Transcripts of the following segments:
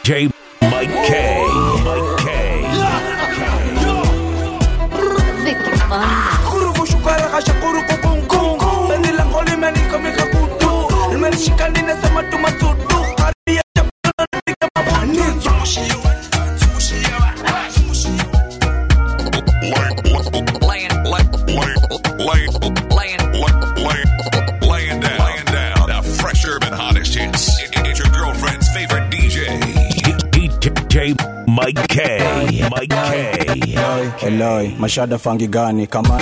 DJ Mike K. Mike K. Vicky Banda. Kurubu shukara kasha kuruku kungu Beni lango limenika mikakutu Limenishika ninasema tumasudu Karibia chapuna nipige mabuni Zungushia wanda, zungushia wanda, zungushia Laying down, laying down. The fresh urban hottest hits. It- It's your girlfriend's favorite DJ. DJ Mike K. Mike K. Eloi, mashada fangi gani kama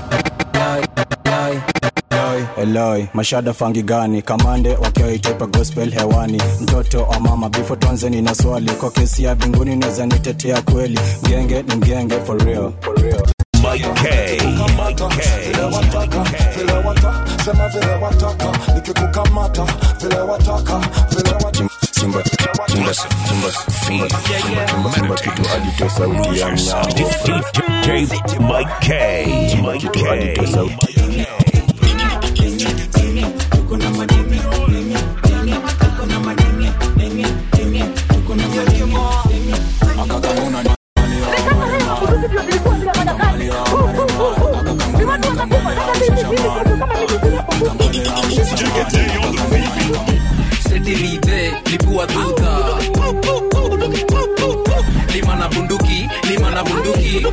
Eloi, mashada fangi gani kamande wakiwaitepa gospel hewani mtoto wa mama bifo tuanzeni na swali kwa kesi ya binguni naweza nitetea kweli mgenge ni mgenge for real, for real. Mike K. Mike K. vile wataka vile wata sema vile wataka nikikukamata vile wataka vile wataka Simba, simba, simba, simba, simba, simba, simba kitu alitoa sauti ya mnyao DJ Mike K. Mike kitu alitoa K. sauti setirite lipua tuta lima na bunduki lima na bunduki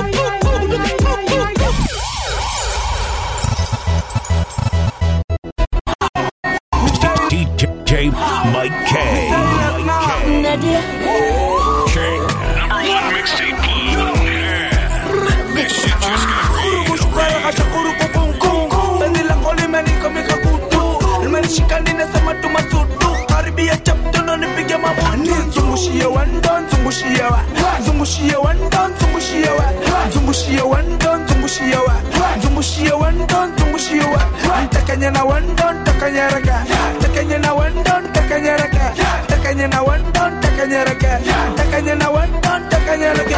DJ Mike K. Mike K. Nadia. King. Number one mixtape club. Yeah. This shit just got real. Shukara kasha kuruku kungu Beni lango limenika mikakutu Limenishika ninasema tumasudu Karibia chapuna nipige mabuni Zungushia wanda, zungushia wa Zungushia wanda, zungushia wa Zungushia wanda, zungushia wa Zungushia wanda, zungushia wa Ntakanya na wanda, ntakanya raga Ntakanya na wanda, ntakanya raga Ntakanya na wanda, ntakanya raga Ntakanya na wanda, ntakanya raga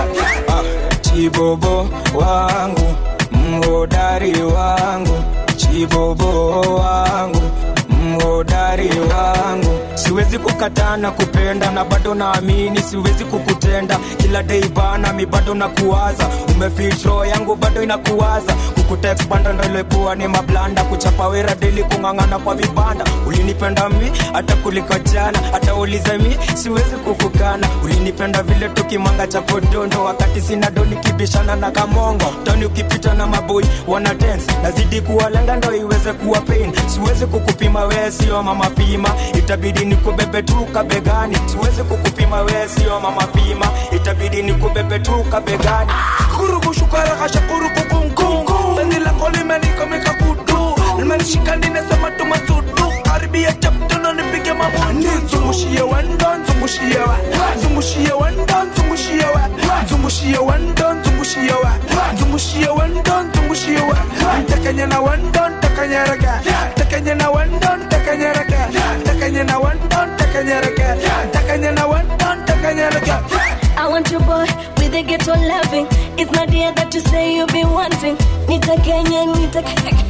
chibobo wangu mhodari wangu chibobo wangu mhodari wangu siwezi kukataa na kupenda na bado naamini siwezi kukutenda kila dei bana mi bado nakuwaza umefitro yangu bado inakuwaza kukuteksbanda ndo ilikuwa ni mablanda kuchapa wera deli kung'ang'ana kwa vibanda ulinipenda mi hata kuliko jana hata ulize mi siwezi kukukana ulinipenda vile tukimanga cha podondo wakati sina do nikibishana na kamongo toni ukipita na maboi wana dance nazidi kuwalenga ndo iweze kuwa pain siwezi kukupima wee sio mama pima itabidi nikubebe tu kabegani siwezi kukupima wee sio mama pima itabidi nikubebe tu kabegani kuruku shukara kasha kuruku kungu Beni lako limenika mikakutu Limenishika ninasema tumasudu Karibia chaptuna nipige mabuni Zungushia wanda, zungushia wa Zungushia wanda, zungushia wa Zungushia wanda, zungushia wa Zungushia wanda, zungushia wa Ntakanya na wanda, ntakanya raga Ntakanya na wanda, ntakanya raga Ntakanya na wanda, ntakanya raga Ntakanya na wanda, ntakanya raga I want your boy with a ghetto loving. It's not the that you say you be wanting. Nita Kenya, Nita.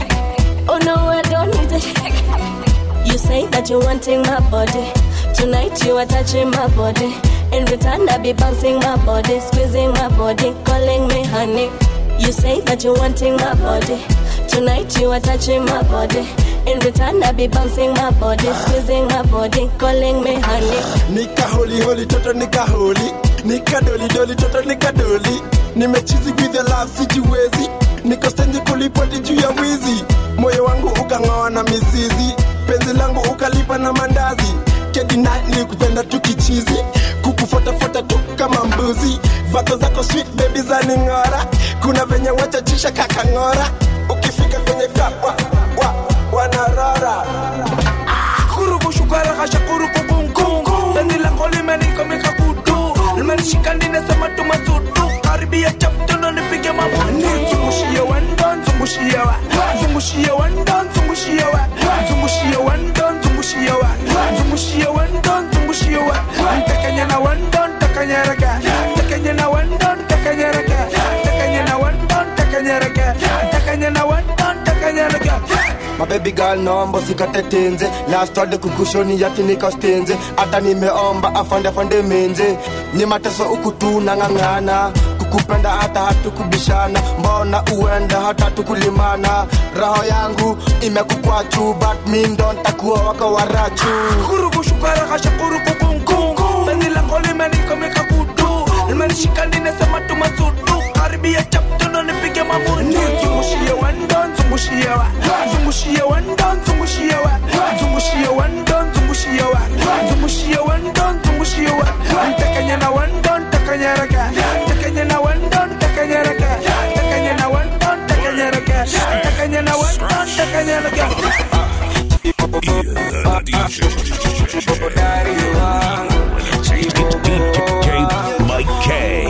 Oh no, I don't need it. You say that you're wanting my body. Tonight you are touching my body. In return, I be bouncing my body, squeezing my body, calling me honey. You say that you're wanting my body. Tonight you are touching my body. In return, I be bouncing my body, squeezing my body, calling me honey. nika holi holi toto nika holi nika doli doli toto nika doli nimechizi with the love sijiwezi niko stendi kulipoti juu ya wizi moyo wangu ukang'oa na mizizi penzi langu ukalipa na mandazi kedina nikupenda tu kichizi kukufuatafuata tu kama mbuzi vako zako sweet baby za ning'ora kuna venye wachachisha kakang'ora ukifika kwenye kapa wa, wanarora kuruku shukara kasha kuruku kungu Beni lako limenika mikakutu Limenishika ninasema tumasudu Karibia chaptuna nipige mabuni Zungushia wanda, zungushia wa Zungushia wanda, zungushia wa Zungushia wanda, zungushia wa Zungushia wanda, zungushia wa Ntakanya na wanda, ntakanya raga Ntakanya na wanda, ntakanya raga Ntakanya na wanda, ntakanya raga Ntakanya na wanda, ntakanya raga mabebi gal nombo sikatetenze lastwade kukushoni yati nikastenze hata nimeomba afande afande menze ni mateso ukutu nang'ang'ana kukupenda hata hatukubishana mbona uenda hata tukulimana roho yangu imekukwachu but mi ndo ntakuwa wako warachu kurukushukarakashakurukukunkungu penzi lako limenikomika kutu limenishika ninasema tumasudu karibia chaptuno nipige mamudu zungushie wendo zungushie wa zungushie wendo zungushie wa zungushie wendo zungushie wa zungushie wendo zungushie wa ntekenye na wendo ntekenyereke ntekenye na wendo ntekenyereke ntekenye na wendo ntekenyereke ntekenye na wendo ntekenyereke Mike K.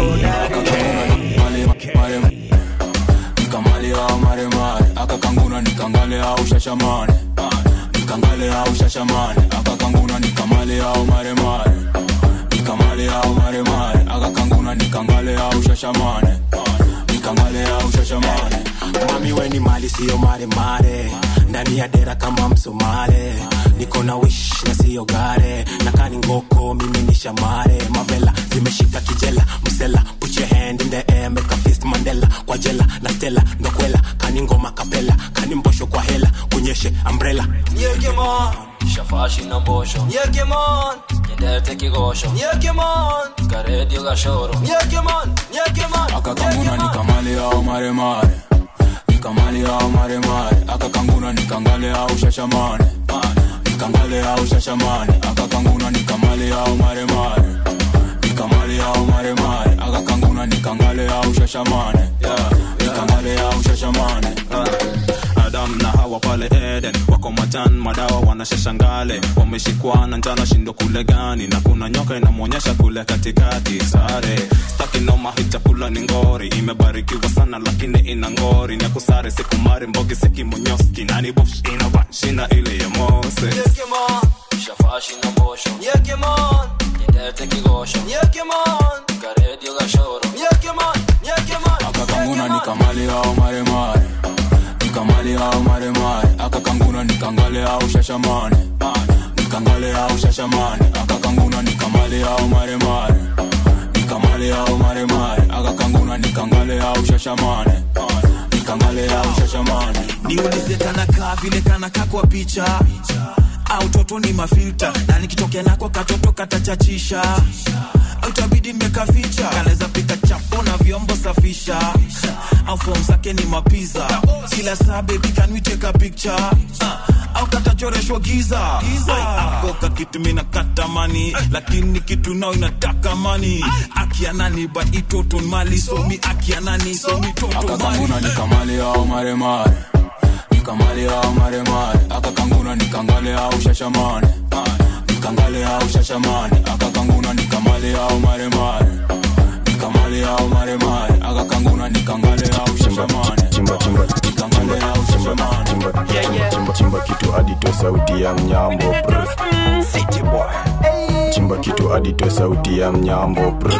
nikamale au maremare akakanguna nikangale au shashamane nikangale au shashamane akakanguna nikamale au maremare nikamale au maremare akakanguna nikangale au shashamane nikangale au shashamane mami weni mali siyo maremare ndani ya dera kama msomale niko na wish na siyo gare na kani ngoko mimi ni shamare mavela zimeshika kijela msela put your hand in the air make a fist mandela kwa jela na stela ndokwela kani ngoma kapela kani mbosho kwa hela kunyeshe umbrella Yekemon Shafashi na mbosho Yekemon Nyendete kigosho Yekemon Karedio gashoro Yekemon Yekemon akakanguna nikamale au maremare nikamale au maremare akakanguna nikangale au shashamane nikangale au shashamane akakanguna nikamale au maremare nikamale au maremare akakanguna nikangale au shashamane nikangale au shashamane adam na hawa pale eden wako matan madawa wanashashangale wameshikwa na njana shindo kule gani na kuna nyoka inamwonyesha kule katikati sare staki noma hii chakula ni ngori imebarikiwa sana lakini ina ngori na kusare sikumari mbogi sikimonyoski nani bosh inabashina ile ya mose Yekemon Shafashi na mbosho Yekemon Nyendete kigosho Yekemon Karedio gashoro Yekemon Yekemon akakanguna nikamale au maremare nikamale au maremare akakanguna nikangale au shashamane nikangale au shashamane akakanguna nikamale au maremare nikamale au maremare akakanguna nikangale au shashamane nikangale au shashamane niulize kanakaa vile kanakaa kwa picha au toto ni mafilta na nikitokea nako katoto katachachisha au tabidi nimekaficha kanaweza pika chapo na vyombo safisha au fom zake ni mapiza kila saa bebi can we take a picture uh, au katachoreshwa giza ako kakitu mina katamani lakini kitu nao inataka mani akianani but itoto mali somi akianani somi toto mali akakanguna nikamale au maremare nikamale au maremare akakanguna nikangale au shashamane nikangale au shashamane akakanguna nikamale au maremare nikamale au maremare akakanguna nikangale au shashamane chimba chimba nikangale au shashamane chimba chimba chimba kitu adito sauti ya mnyambo brr. chimba kitu adito sauti ya mnyambo brr.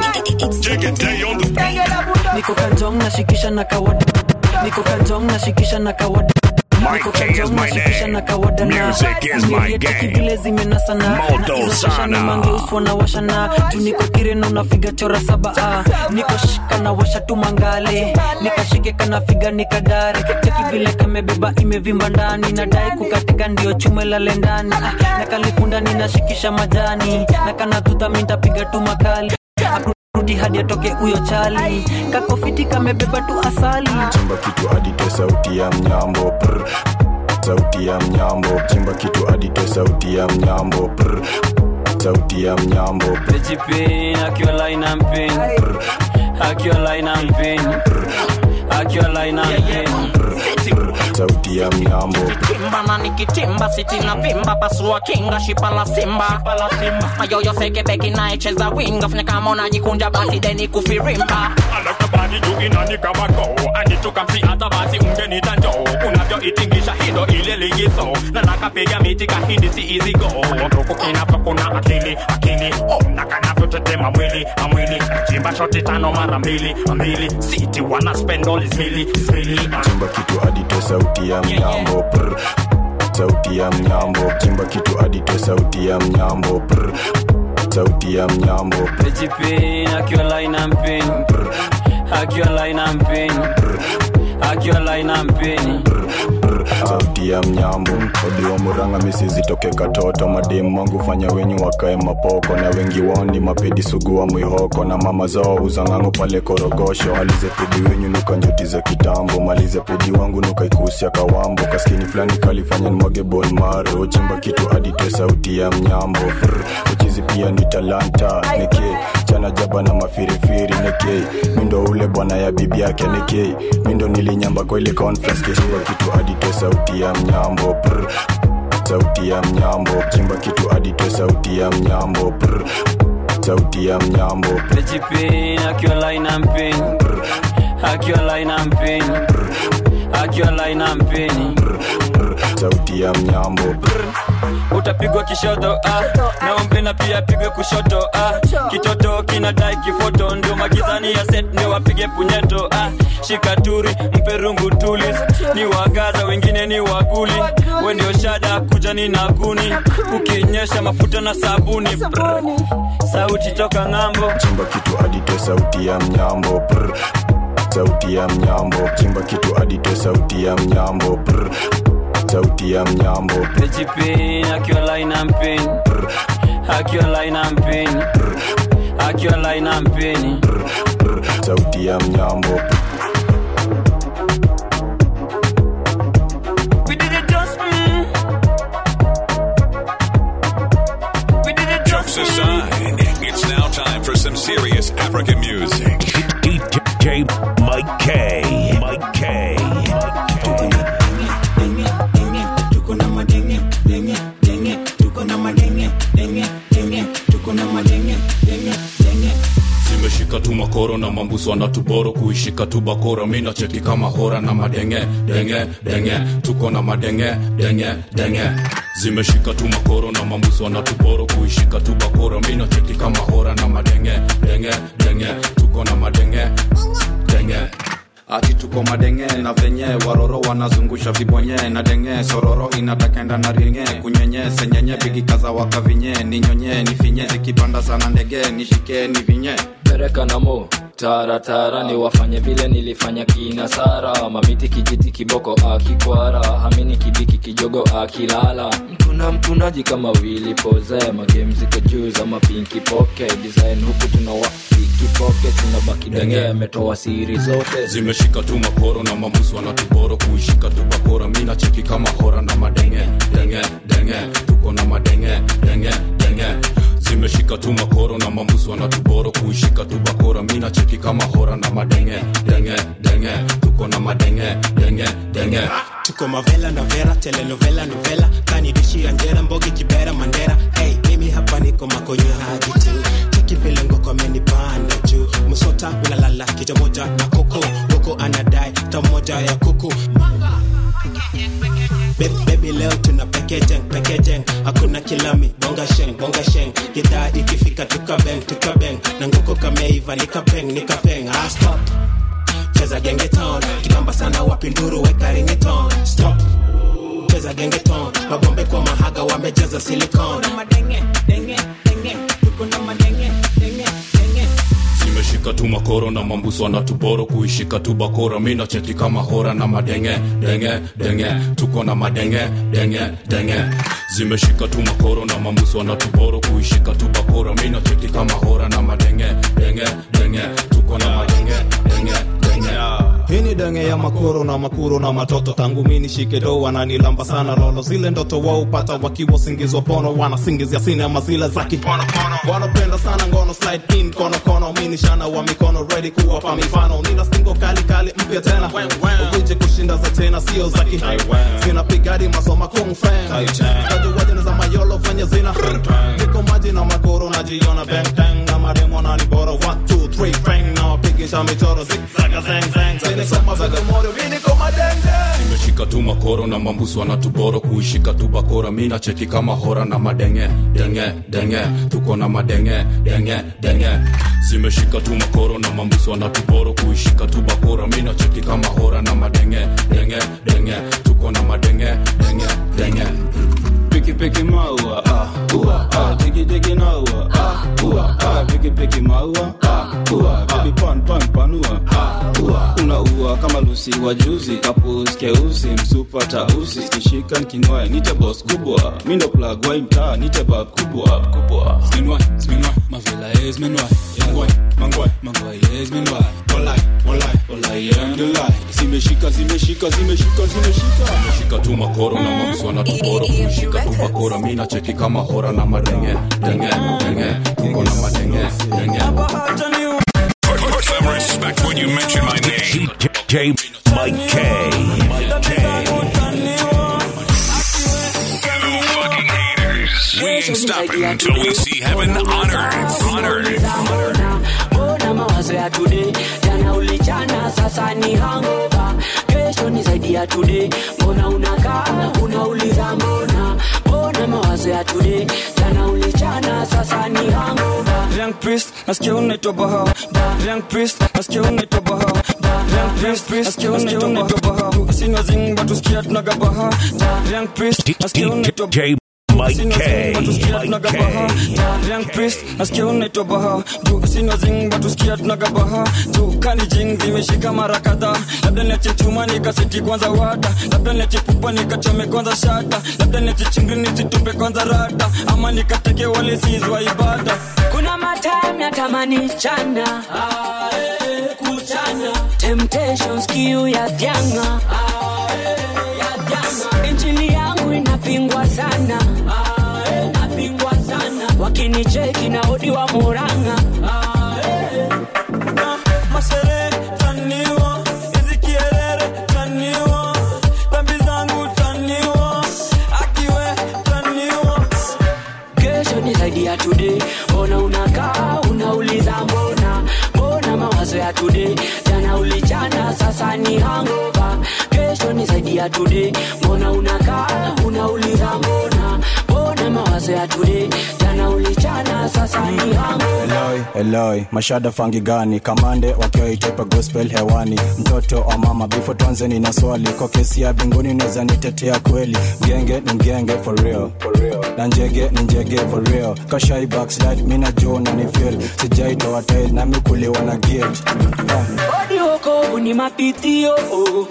niko kanjong nashikisha na kawada niko kanjong nashikisha na kawada Mike K is my name. Music is my game. vile zimenasana Moto sana. mangeuswa washana juu niko kirena unafiga chora saba ah. niko shika na washa tu mangale nikashike kanafiga nikadare cheki vile kamebeba imevimba ndani nadai kukatika ndio chume lale ndani ah. na kalikunda ninashikisha majani na kanadudha mintapiga tu makali rudi hadi atoke huyo chali kakofiti kamebeba tu asali chimba kitu adito sauti ya mnyambo brr. sauti ya mnyambo chimba kitu adito sauti ya mnyambo brr. sauti ya mnyambo Pejipin, akiwa line and pin. Akiwa line and pin. Akiwa line and pin. sauti ya mnyambo kimba na nikitimba sitina vimba pasua kinga shipa la simba mayoyo sekebeki naecheza winga fanya kama unajikunja basi deni kufirimba alakabani juu inani kama go anitukamsi hata basi ungenita njoo unavyoitingisha hindo ile ligizo na nakapiga miti kahindi si easy go nduku kinapokuna akili akili oh, na kanavyotetema mwili amwili chimba shoti tano mara mbili mbili siti wana spend all is mili mili chimba kitu adito sauti ya mnyambo brr. sauti ya mnyambo chimba kitu adite sauti ya mnyambo Prr. sauti ya mnyambo Pejipin, akiwa line and pin. Akiwa line and pin. Akiwa line and pin. sauti ya mnyambo odiwa muranga misizitoke katoto mademu wangu fanya wenyu wakae mapoko na wengi wao ni mapedi sugu wa mwihoko na mama zao uzang'ango pale korogosho malize pedi wenyu nuka njoti za kitambo malize pedi wangu nukaikusia kawambo kaskini fulani kalifanya nimwage bon maro chimba kitu adite sauti ya mnyambo Prr. uchizi pia ni talanta neke chana jaba na mafirifiri neke mindo ule bwana ya bibi yake neke mindo nilinyamba kwa ile conference keshimba kitu adite sauti ya mnyambo Prr. sauti ya mnyambo chimba kitu adite sauti ya mnyambo Prr. sauti ya mnyambo Pejipin, akiwa line and pin. Akiwa line and pin. Akiwa line and pin. sauti ya mnyambo utapigwa kishoto ah. naombe na pia pigwe kushoto ah. kitoto kinadai kifoto ndio magizani ya set ndio wapige punyeto ah. shikaturi mpe rungu tulis ni wagaza wengine ni waguli we ndio shada kujani na kuni ukinyesha mafuta na sabuni Brr. sauti toka ng'ambo chimba kitu adite sauti ya mnyambo Prr. sauti ya mnyambo chimba kitu adite sauti ya mnyambo Prr. sauti ya mnyambo Pejipin, akiwa line and pin. Akiwa line and pin. Akiwa line and pin. sauti ya mnyambo We did it just mm. We did it Jokes aside, it's now time for some serious African music. DJ Mike K. Mike K. zimeshika tu makoro na mambuso na tuboro kuishika tu bakora mina cheki kama hora na madenge denge denge tuko na madenge denge denge zimeshika tu makoro na mambuso na tuboro kuishika tu bakora mina cheki kama hora na madenge denge denge tuko na madenge denge ati tuko madenge na venye waroro wanazungusha vibonye na denge sororo inatakenda na ringe kunyenye senyenye bigikaza wakavinye ninyonye nifinye zikipanda sana ndege nishike ni vinye pereka namo taratara ni wafanye vile nilifanya kina sara mamiti kijiti kiboko akikwara hamini kibiki kijogo akilala mtuna mtunaji kama wili poze magame ziko juu za mapinki poke design huku tunawa kipoke tunabaki denge ametoa siri zote zimeshika tu makoro na mambuso na tuboro kuishika tu bakora mina cheki kama hora na madenge denge denge tuko na madenge denge denge zimeshika tu makoro na mambuso na tuboro kuishika tu bakora mina cheki kama hora na madenge denge denge tuko na madenge denge denge tuko mavela na vera telenovela novela kanidishi anjera mbogi kibera mandera hey, mimi hapa niko makonyo hadi tu cheki vile ngoko amenipanda juu msota unalala kicha moja na koko koko anadai tamoja ya kuku Baby, baby leo tuna pekejeng pekejeng hakuna kilami bonga sheng bonga sheng gidhaa ikifika tukabeng tukabeng na ngoko kameiva nikapeng nikapeng ah, stop cheza gengeton kibamba sana wapinduru weka ringeton stop cheza gengeton mabombe kwa mahaga wamejaza silicon zimeshika tu makoro na mambuso na tuboro kuishika tu bakora mina cheki kama hora na madenge denge denge tuko na madenge denge denge zimeshika tu makoro na mambuso na tuboro kuishika tu bakora mina cheki kama hora na madenge denge denge tuko na madenge denge denge hii ni denge ya makoro na makuro na matoto tangu mini shike do wananilamba sana lolo zile ndoto waupata wakiwa singizwa pono wanasingizia sinema zile za kiponopono wanapenda sana ngono slide in kono kono mini shana wa mikono ready kuwapa mifano nina stingo kali kali mpya tena ukuje kushinda za tena sio za ki zinapigadi masoma kung fan kajuwajana za mayolo fanya zina niko maji na makoro najiona bang bang na maremo na ni bora 1 2 3 bang na wapige chekisha michoro zigzaga zeng zeng zeni kama vile moro mini kama denge nimeshika tu makoro na mambusu wanatuboro kuishika tu bakora mi nacheki kama hora na madenge denge denge tuko na madenge denge denge zimeshika tu makoro na mambusu wanatuboro kuishika tu bakora mi nacheki kama hora na madenge denge denge tuko na madenge denge denge Piki piki maua, ah, ua, ah, digi digi naua, ah, ua, ah, piki piki maua, ah, ua, baby pan pan panua, ah, ua, una ua kama lusi wa juzi, kapus keusi, msupa tausi, kishika kinwae, nite boss kubwa, mindo plug wa mtaa, nite bab kubwa, kubwa. Spinwai, spinwai, mavela is minwai, yangwai, mangwai, mangwai is minwai, walai, walai, walai and the lie. Zimeshika, zimeshika, zimeshika, zimeshika. shika tu makoro na mambusu wanatuboro kuishika tu bakora mi nacheki kama hora na madenge denge denge tuko na madenge denge Put some respect when you mention my name. DJ Mike K. Mike K. We ain't stopping until we see heaven on earth. On earth. mbona mawazo ya today jana ulichana sasa ni hangover kesho ni zaidi ya today mbona unakaa unauliza mbona mbona mawazo ya today jana ulichana sasa ni hangover Young priest, nasikia unaitwa Baha. Young priest, nasikia unaitwa Baha. Young priest, nasikia unaitwa Baha. Sina zing, but usikia tunaga Baha. Young priest, nasikia unaitwa DJ Mike K. Mike K. Young priest, nasikia unaitwa Baha. Juu sina zing, but usikia tunaga Baha. Juu kani jing zimeshika mara kadhaa. Labda niache chuma nikaseti kwanza wata. Labda niache pupa nikachome kwanza shata. Labda niache chingri nisitupe kwanza rata. Ama nikateke wale sizwa ibada. kuna matime natamani chana ah, eh, kuchana temptations kiu ya vyanga ah, eh, ya vyanga injili yangu inapingwa sana ah, eh, inapingwa sana wakinicheki na odi wa muranga ah, eh. masere taniwa hizi kierere taniwa dhambi zangu taniwa akiwe taniwa kesho ni zaidi ya today mbona unakaa unauliza mbona mbona mawazo ya today jana ulichana sasa ni hangover kesho ni zaidi ya today mbona unakaa unauliza mbona mbona mawazo ya today jana ulichana sasa ni hangover Eloi, Eloi, mashada fangi gani kamande wakiwa itepa gospel hewani mtoto wa mama bifo tuanze nina swali kwa kesi ya binguni naweza nitetea kweli mgenge ni mgenge for real, for real. na njege ni njege for real kashai backslide mina jo na ni feel sijaitoa tail nami kuliwa na gate yeah. odi wokovu ni mapitio oh.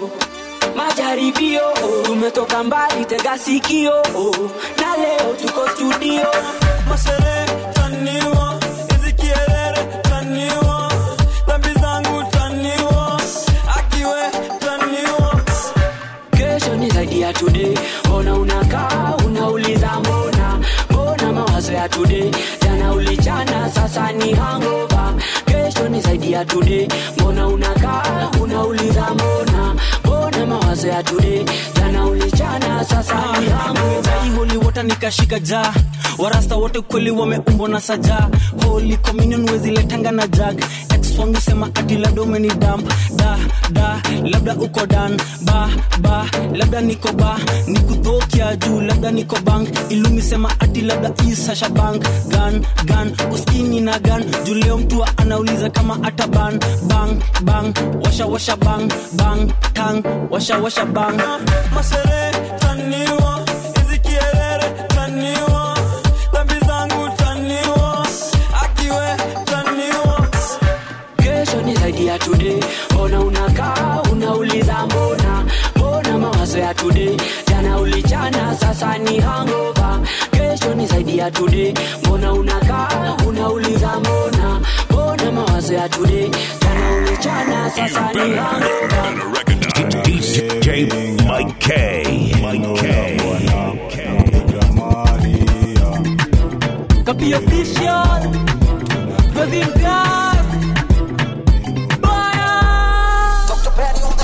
majaribio oh. tumetoka mbali tega sikio oh. na leo tuko studio masere taniwa hizi kierere taniwa dhambi zangu taniwa akiwe taniwa kesho ni zaidi ya today mbona unakaa unauliza mbona mbona mawazo ya today jana ulichana sasa ni hangover kesho ni zaidi ya today mbona unakaa unauliza mbona mbona mawazo ya today jana ulichana sasa ni hangover Nimejai holy water nikashika ja warasta wote kweli wameumbwa na saja holy communion weziletanga na jag ex wangu sema ati labda umeni damp da da labda uko dan ba ba labda niko ba nikudhokia juu labda niko bank ilumi sema ati labda isasha bank gan gan uskini na gan juu leo mtu anauliza kama ata ban bang bang washa washa bang bang tang washa washa bang masere taniwa hizi kierere taniwa dhambi zangu taniwa akiwe taniwa kesho ni zaidi ya today mbona unakaa unauliza mbona mbona mawazo ya today jana ulichana sasa ni hangover kesho ni zaidi ya today mbona unakaa unauliza mbona mbona mawazo ya today jana ulichana sasa ni hangover DJ Mike K. Mike K. Copy official Brazil gas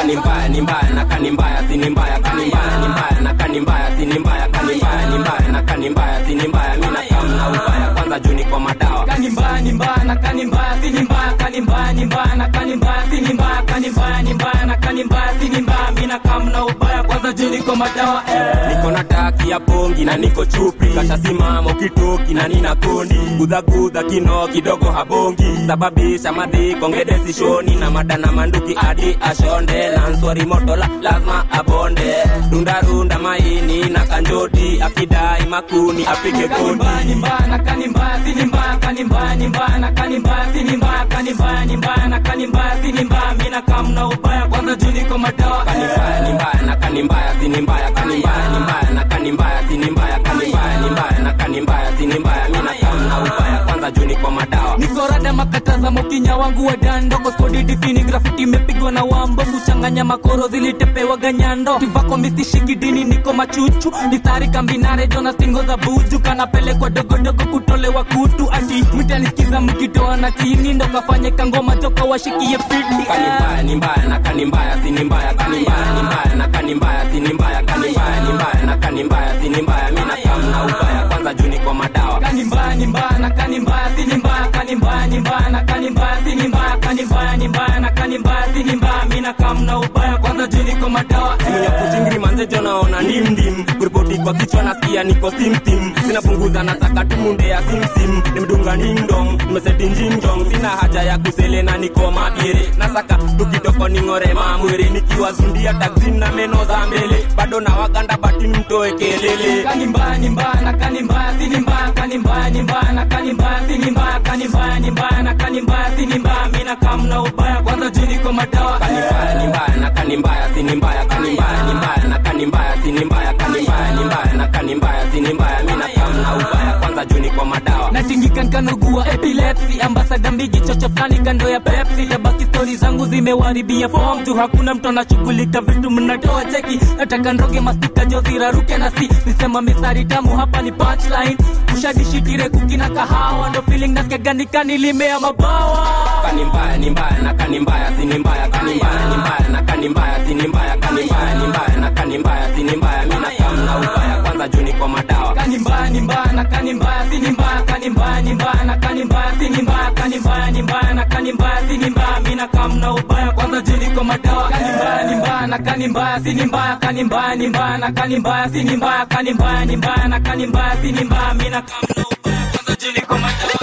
kani mbaya ni mbaya na kani mbaya si ni mbaya kani mbaya ni mbaya na kani mbaya si ni mbaya kani mbaya ni mbaya na kani mbaya si ni mbaya mi nakam na ubaya kwanza juu niko madawa kani mbaya ni mbaya na kani mbaya si ni mbaya kani mbaya ni mbaya na kani mbaya si ni mbaya kani mbaya ni mbaya na kani mbaya si ni mbaya mi nakam na ubaya kwanza juu niko madawa eh. niko na taki ya pongi na niko chupi kashasimamo kitoki na nina kundi gudhagudha kino kidogo habongi sababisha madhiko ngede sishoni na mada na manduki hadi ashonde na nswari motola lazima abonde rundarunda maini na kanjoti akidai makuni apige kani mbaya ni mbaya na kani mbaya si ni mbaya kani mbaya ni mbaya na kani mbaya si ni mbaya kani mbaya ni mbaya na kani mbaya si ni mbaya mi nakam na ubaya kwanza juu niko madawa kani mbaya ni mbaya na kani mbaya si ni mbaya kani mbaya ni mbaya na kani mbaya si ni mbaya kani mbaya ni mbaya na kani mbaya si ni mbaya mi nakam na ubaya kwanza juu niko madawa niko rada makataza mokinya wangu wa dando koskodi difini grafiti imepigwa na wambo kuchanganya makoro zilitepewa ganyando tivako mistishikidini niko machuchu mistari kambinare jona stingo za buju kanapelekwa dogodogo kutolewa kutu ati mtanisikiza mkitoa na chini ndo kafanye kangoma toka washikie fiti kani mbaya ni mbaya na kani mbaya si ni mbaya kani mbaya ni mbaya na kani mbaya si ni mbaya kani mbaya ni mbaya na kani mbaya si ni mbaya mi nakam na ubaya kwanza juu niko madawa kani mbaya ni mbaya na kani mbaya si ni mbaya kani mbaya ni mbaya na kani mbaya si ni mbaya kani mbaya ni mbaya na kani mbaya si ni mbaya mi nakam na ubaya kwanza juu niko madawa simu ya kuchingiri manzejo naona ndimdim kuripoti kwa kichwa nasikia niko simsim sinapunguza nataka tumunde ya simsim nimdunga ningdong nimeseti njingjong sina haja ya kuselena niko mabire nasaka tukitoko ning'ore mamwere nikiwazundia taksim na meno za mbele bado na waganda bati mtoe kelele kani mbaya ni mbaya na kani mbaya si ni mbaya kani mbaya ni mbaya na kani mbaya si ni mbaya kani mbaya ni mbaya na kani mbaya si ni mbaya mi nakam na ubaya kwanza juu niko madawa kani mbaya ni mbaya na kani mbaya si ni mbaya kani mbaya ni mbaya na kani mbaya si ni mbaya kani mbaya ni mbaya na kani mbaya si ni mbaya mi nakam na ubaya kwanza juu niko madawa natingikan kanugua epilepsi ambasada mbigi chocho fulani kando ya pepsi tabaki stori zangu zimewaribia fom tu hakuna mtu anashughulika vitu mnatoa cheki nataka ndoge mastika joziraruke na si nisema mistari tamu hapa ni punchline ushadishitire kukina kahawa ndo feeling nasikiaganikani limea mabawa kani mbaya ni mbaya na kani mbaya si ni mbaya kani mbaya ni mbaya na kani mbaya si ni mbaya kani mbaya ni mbaya na kani mbaya si ni mbaya mi nakam na ubaya kwanza juu niko madawa kani mbaya ni mbaya na kani mbaya si ni mbaya kani mbaya ni mbaya na kani mbaya si ni mbaya kani mbaya ni mbaya na kani mbaya si ni mbaya mi nakam na ubaya kwanza juu niko madawa kani mbaya ni mbaya na kani mbaya si ni mbaya kani mbaya ni mbaya na kani mbaya si ni mbaya kani mbaya ni mbaya na kani mbaya si ni mbaya mi nakam na ubaya kwanza juu niko madawa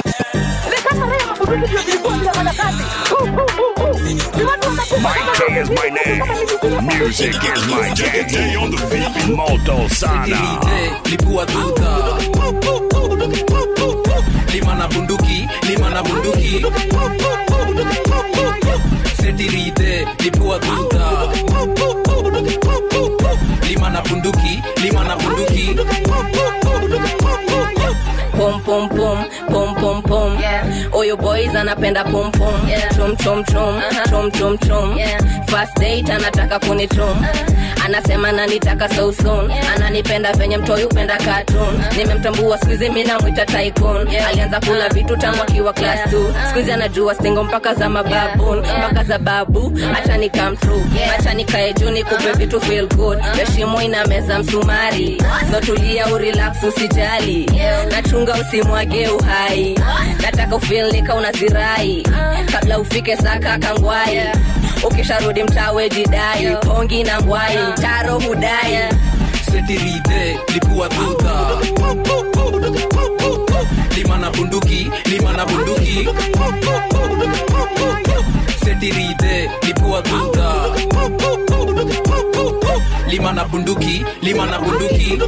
Mike K is my name. Music is my jam. on the beat. Molto sana. lipua tuta lima na bunduki lima na bunduki setirite lipua tuta lima na bunduki lima na bunduki pom pom pom pom pom pom oyo boys anapenda pom pom chom chom chom chom chom chom first date anataka kunichom anasema nanitaka so soon ananipenda venye mtoi upenda cartoon nimemtambua skuizi mi namwita tycoon alianza kula vitu tangu akiwa class 2 skuizi anajua stingo mpaka za mababun mpaka za babu acha ni come true acha nikae juu nikupe vitu feel good heshimo ina meza msumari so tulia urelax usijali nachunga usimwage uhai nataka ufil nika unazirai kabla ufike saka kangwai ukisharudi mtawe jidai pongi na ngwai taro hudai setirite lipua tuta lima na bunduki lima na bunduki setirite lipua tuta lima na bunduki lima na bunduki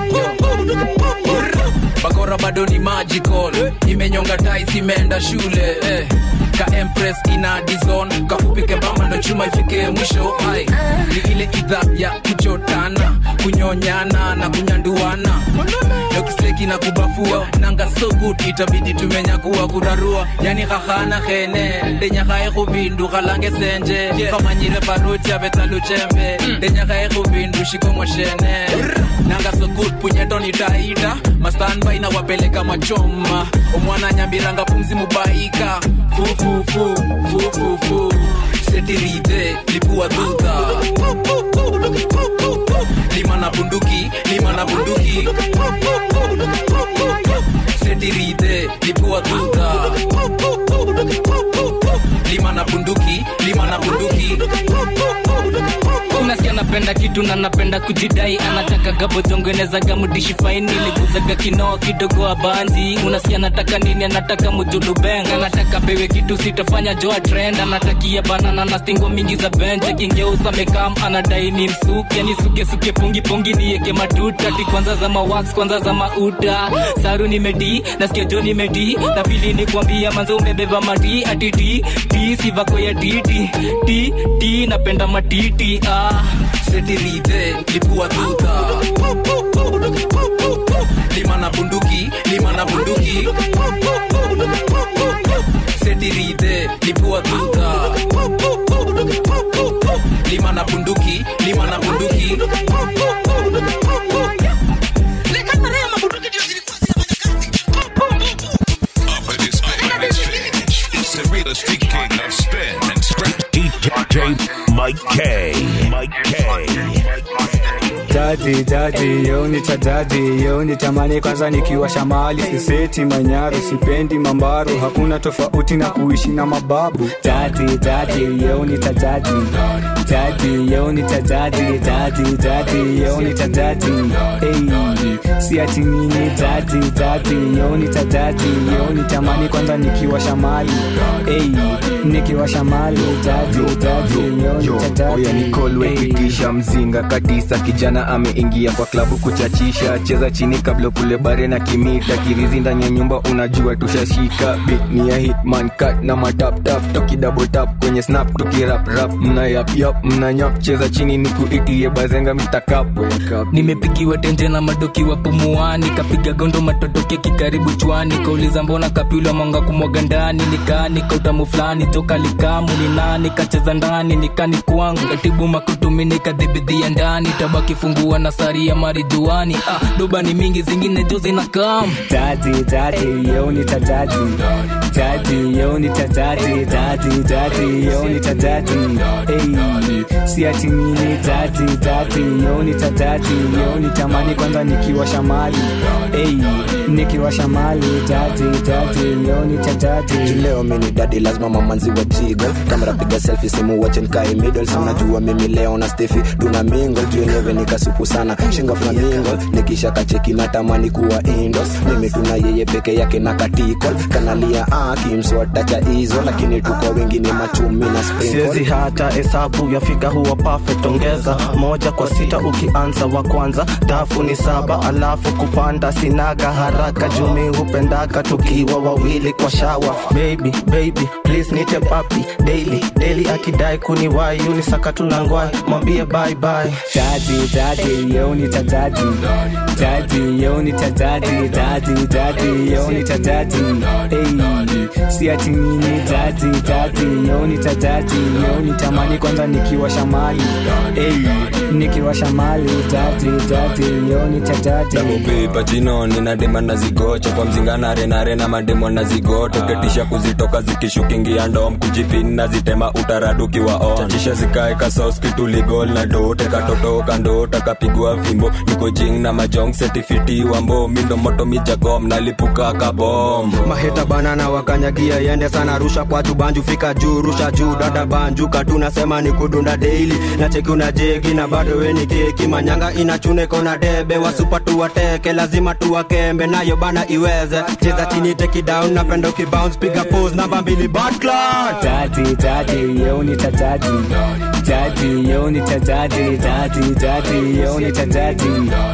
bakora bado ni magical imenyonga tais imeenda shule eh. ka empress ina dizon kafupike bamba ndo chuma ifike mwisho ai ni ile idha ya kuchotana kunyonyana na kunyanduana dokiseki kudeki na kubafua nanga so good itabidi tumenyakua kurarua yani hahana hene denyakae kubindu kalange senje kamanyire baruti abetaluchembe denyakae kubindu shikomoshene nanga so good punyeto nitaita mastanbai na wapeleka machoma omwana nyambiranga pumzi mubaika fufufu fufufu setirite lipua duta lima na bunduki lima na bunduki setirite lipua duta lima na bunduki lima na bunduki unasikia napenda kitu na napenda kujidai anataka gabozongenezaga mudishi faini liguzaga kinoa kidogo abanzi unasikia anataka nini anataka mujulubeng anataka pewe kitu sitafanya joa trend anatakia banana na stingo mingi za benche kingeusa mekam anadai ni msuke ni suke suke pungi pungi nieke matuta ti kwanza za mawax kwanza za mauta saru nimedi nasikia jo nimedi na fili ni kwambia manzo umebeba mati ati ti ti sivako ya titi ti ti napenda matiti ah setirite lipua duta lima na bunduki lima na bunduki setirite lipua duta lima na bunduki lima na bunduki Up in this bitch. It's the real street king of spin and scratch. DJ Mike K. Mike K. jaji jaji yo nitajaji yo nitamani kwanza nikiwa shamali siseti manyaru sipendi mambaru hakuna tofauti na kuishi na mababu jaji jaji yo nitajaji jaji yo nitajaji jaji jaji yo nitajaji hey, si ati nini jaji jaji yo nitajaji yo nitamani kwanza nikiwa shamali hey, nikiwa shamali jaji jaji yo nitajaji oya nikolwekitisha mzinga katisa kijana ameingia kwa klabu kuchachisha cheza chini kabla kule bare na kimita kirizi ndani ya nyumba unajua tushashika bit ni ya hitman cut na mataptap tokidabotap kwenye snap tukiraprap mna yapyap mna nyap cheza chini nikuitie bazenga mitakap nimepigiwa tenje na madokiwa pumuani kapiga gondo matotoke kikaribu chwani kauliza mbona kapilwa mwanga kumwaga ndani nikani kautamu fulani toka likamu ni nani kacheza ndani nikani kwangu katibu makutumi nikadhibidhia ndani tabaki fungua na sari ya marijuani ah, doba ni mingi zingine jo zinakam jaji jaji yo nitajaji jaji yo nitajaji jaji jaji yo nitajaji hey, si ati nini jaji jaji yo nitajaji yo nitamani kwanza nikiwa shamali hey, nikiwa shamali jaji jaji yo nitajaji leo mini dadi lazima mamanzi wa jigo kamera piga selfie simu wache nikae middle si unajua mimi leo na stefi tuna mingle tuelewe nikasupu sana shinga flamingo nikisha kacheki natamani kuwa indos mimi tuna yeye peke yake na katikol kanalia akimswata cha hizo lakini tuko wengi ni machumi na siwezi sprinkle hata hesabu yafika huwa perfect ongeza moja kwa sita ukianza wa kwanza dafu ni saba alafu kupanda sinaga haraka jumi hupendaka tukiwa wawili kwa shawa baby baby please nite papi daily daily akidai kuniwai unisaka tunangwai mwambie bye bye jaji jaji yo nitajaji jaji yo nitajaji jaji jaji yo nitajaji hey, si ati nini jaji jaji yo nitajaji yo nitamani kwanza nikiwa shamali hey, nikiwa shamali jaji jaji yo nitajaji pepa chino nina dema na zigocho kwa mzingana renare na mademo na zigoto ketisha kuzitoka zikishukingia ndom kujipin na zitema utaradukiwa on chachisha zikae kasos kituligol na dote katotoka ndota kapigwa fimbo niko jing na majong setifiti wambo mindo moto mijagom nalipuka kabom maheta banana wakanyagia yende sana rusha kwa tubanju fika juu rusha juu dada banju katunasema ni kudunda daily na cheki una jegi na bado weni keki manyanga inachune kona debe wasupa tuwateke lazima tuwakembe nayo bana iweze cheza chini take it down napenda ukibounce piga pose namba mbili bad clot jaji jaji yo nitajaji jaji yo nitajaji jaji jaji yo nitajaji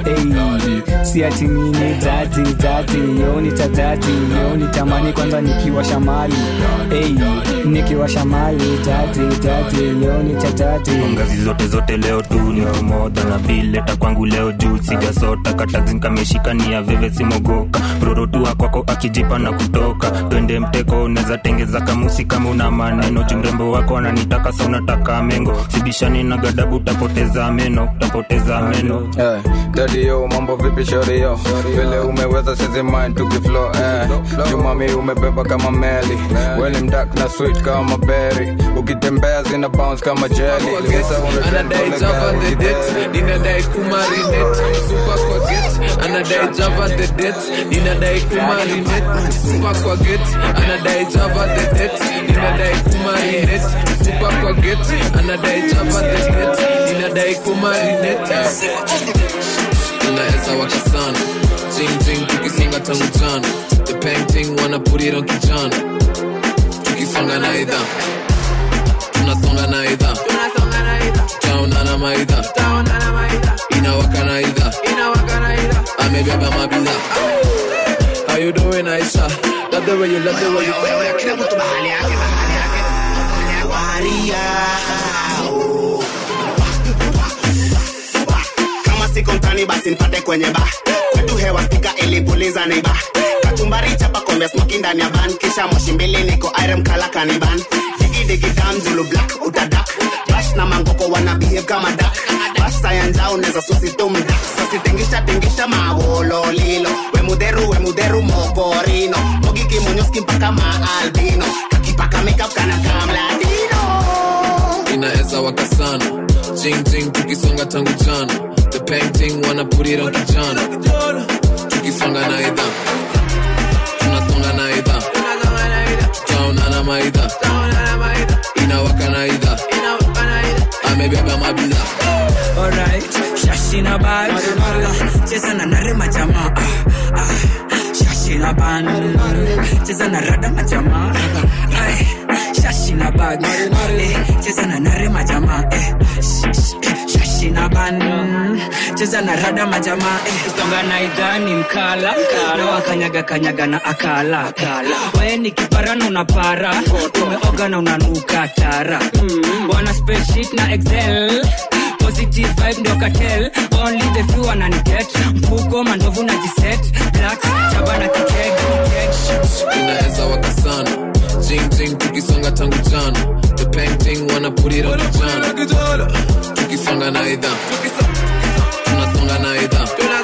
hey, si ati nini jaji jaji yo nitajaji yo nitamani kwanza nikiwa shamali hey, nikiwa shamali jaji jaji yo nitajaji ngazi zote zote leo tu yo moda na bileta kwangu leo juu sijasota katazinkameshika ni ya veve simogoka rorotua kwako akijipa na kutoka twende mteko unaweza tengeza kamusi kama una maneno jumrembo wako ananitaka sa unataka mengo sibishani na gadabu utapoteza meno utapoteza meno Eh, daddy yo mambo vipi shori yo vile umeweza sizi mind tukiflo eh. jumami umebeba kama meli weni mdak na sweet kama berry ukitembea zina bounce kama jelly Gesa anadai java the date ninadai kumarinet super kwa get anadai java the date ninadai kumarinet super kwa get anadai java the date ninadai kumarinet super kwa get anadai java the date ninadai kumarinet tunaweza waka sana jing jing tukisonga tangu jana the painting wanna put it on kijana tukisonga na idha tunasonga na idha taona na maidha inawaka na idha amebeba mabidha How you doing Aisha? Love the way you love the way you kila mtu mahali yake mahali yake waria kama siko mtani basi nipate kwenye ba kwetu hewa spika ilipuliza neiba kachumbari chapa kombe smoki ndani ya van kisha moshi mbili niko irem kala kaniban digidigi zulu black utadak bash na mangoko wana behave kama dak bash sayanja unaweza susi tumdak sasitengisha tingisha mawololilo wemudheru wemudheru mokorino mogi kimonyoski mpaka maalbino kakipaka makeup kana kamladino inaweza waka sana jing jing tukisonga tangu jana the painting wanna put it on kijana tukisonga na idha tunasonga na idha taona na maidha inawaka na idha amebeba mabidha Alright, shashina bag cheza na nare majamaa Ah, ah, shashina ban cheza na rada majamaa Ay, shashina bag Eh, cheza na nare majamaa Eh, sh- sh- shashina ban cheza na rada majamaa eh. songa na idhani mkala na wakanyaga kanyaga na akala wae ni kiparana unapara umeoga na unanuka tara wana spreadsheet na excel positive vibe ndio katel only the few wananiget mfuko mandovu na jiset blacks chaba na kikeg inaweza waka sana jing jing tukisonga tangu jana the painting wanna put it on kijana tukisonga na idha tunasonga na idha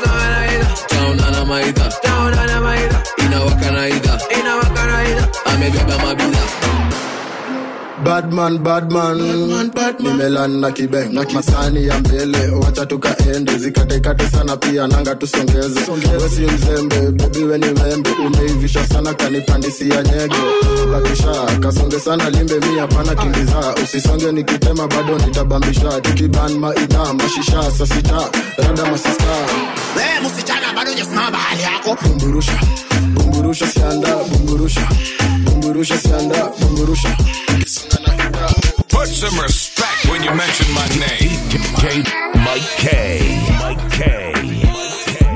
taona na maidha inawaka na idha amebeba mabidha badman badman nimelan na kibeng na masani ya mbele wacha tukaende zikatekate sana pia nanga tusongeze wesi mzembe bebi weni membe umeivisha sana kanipandisia nyege bakisha kasonge sana limbe mi hapana kimbiza usisonge nikitema bado nitabambisha tukiban maidha mashisha sasita rada masista we msichana bado jasimama bahali yako bumburusha bumburusha sianda bumburusha bumburusha sianda bumburusha Put some respect when you mention my name. DJ Mike K. Mike K.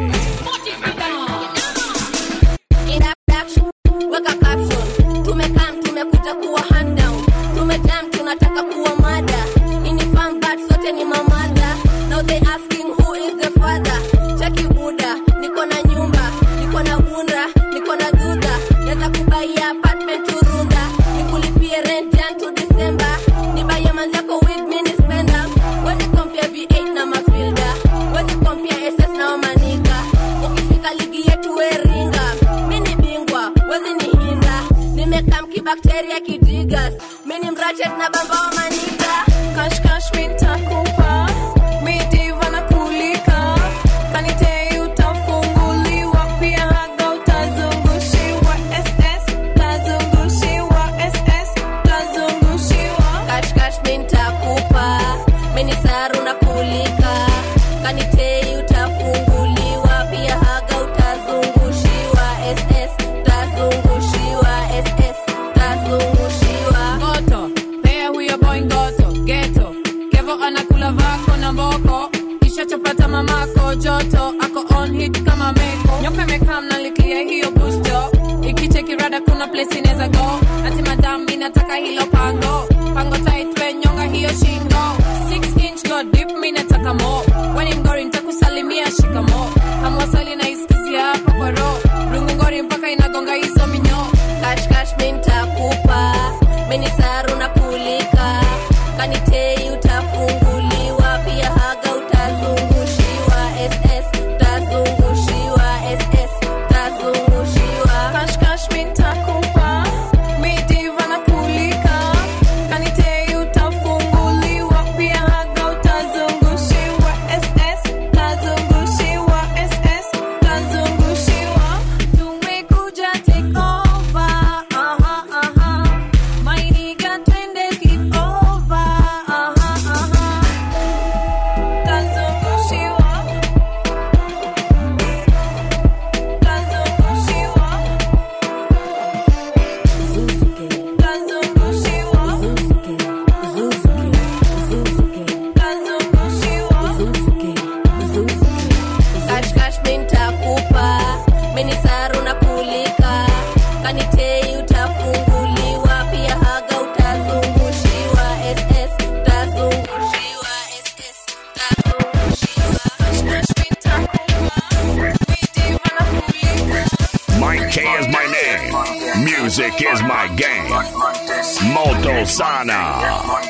weka caption tumekam tumekuja kuwa handown tumejam tunataka kuwa mada ini fun but sote ni mamada now they asking who is the father cheki buda niko na nyumba niko na bunda niko na duda naweza kubaia apartment turunda nikulipie rent jan to december nibaie manzako wig mini spenda wezi kompia v8 na mafilda wezi kompia ss na wamanika ukifika ligi yetu weringa mini bingwa wezi ni hinda nimekam kibakteria kidigas mini mrachet na bamba wa manika kashkash mintakupa midiva na kulika kanitei utafunguliwa pia haga utazungushiwa ss tazungushiwa ss tazungushiwa kashkash mintakupa mini saru na kulika kanitei utafunguliwa pia haga utazungushiwa ss tazungushiwa ss tazungushiwa ngoto pea huyo boy ngoto geto kevo anakula vako na mboko kisha chapata mamako joto ako on hit kama meko nyoka imekam nalikia hiyo busto ikicheki rada kuna place inaweza go ati madam mi nataka hilo pango pango taitwe nyonga hiyo shingo 6 inch so deep mi nataka mo weni mgori ntakusalimia shikamo hamwasali naisikizia hapa kwa roho rungu ngori mpaka inagonga hizo minyo kashkash mintakupa minisaru na kulika kanitei utafunguliwa pia haga utazungushiwa ss utazungushiwa ss utazungushiwa kashkash mintakupa midiva na kulika kanitei utafunguliwa pia haga utazungushiwa ss utazungushiwa ss utazungushiwa tumekuja take over aha aha my nigga twende sleep over aha aha utazungushiwa utazungushiwa kashkash mintakupa minisaru na kulika kanitei utafunguliwa pia haga utazungushiwa ss utazungushiwa ss Mike K is my name. Music is my game. Moto Sana.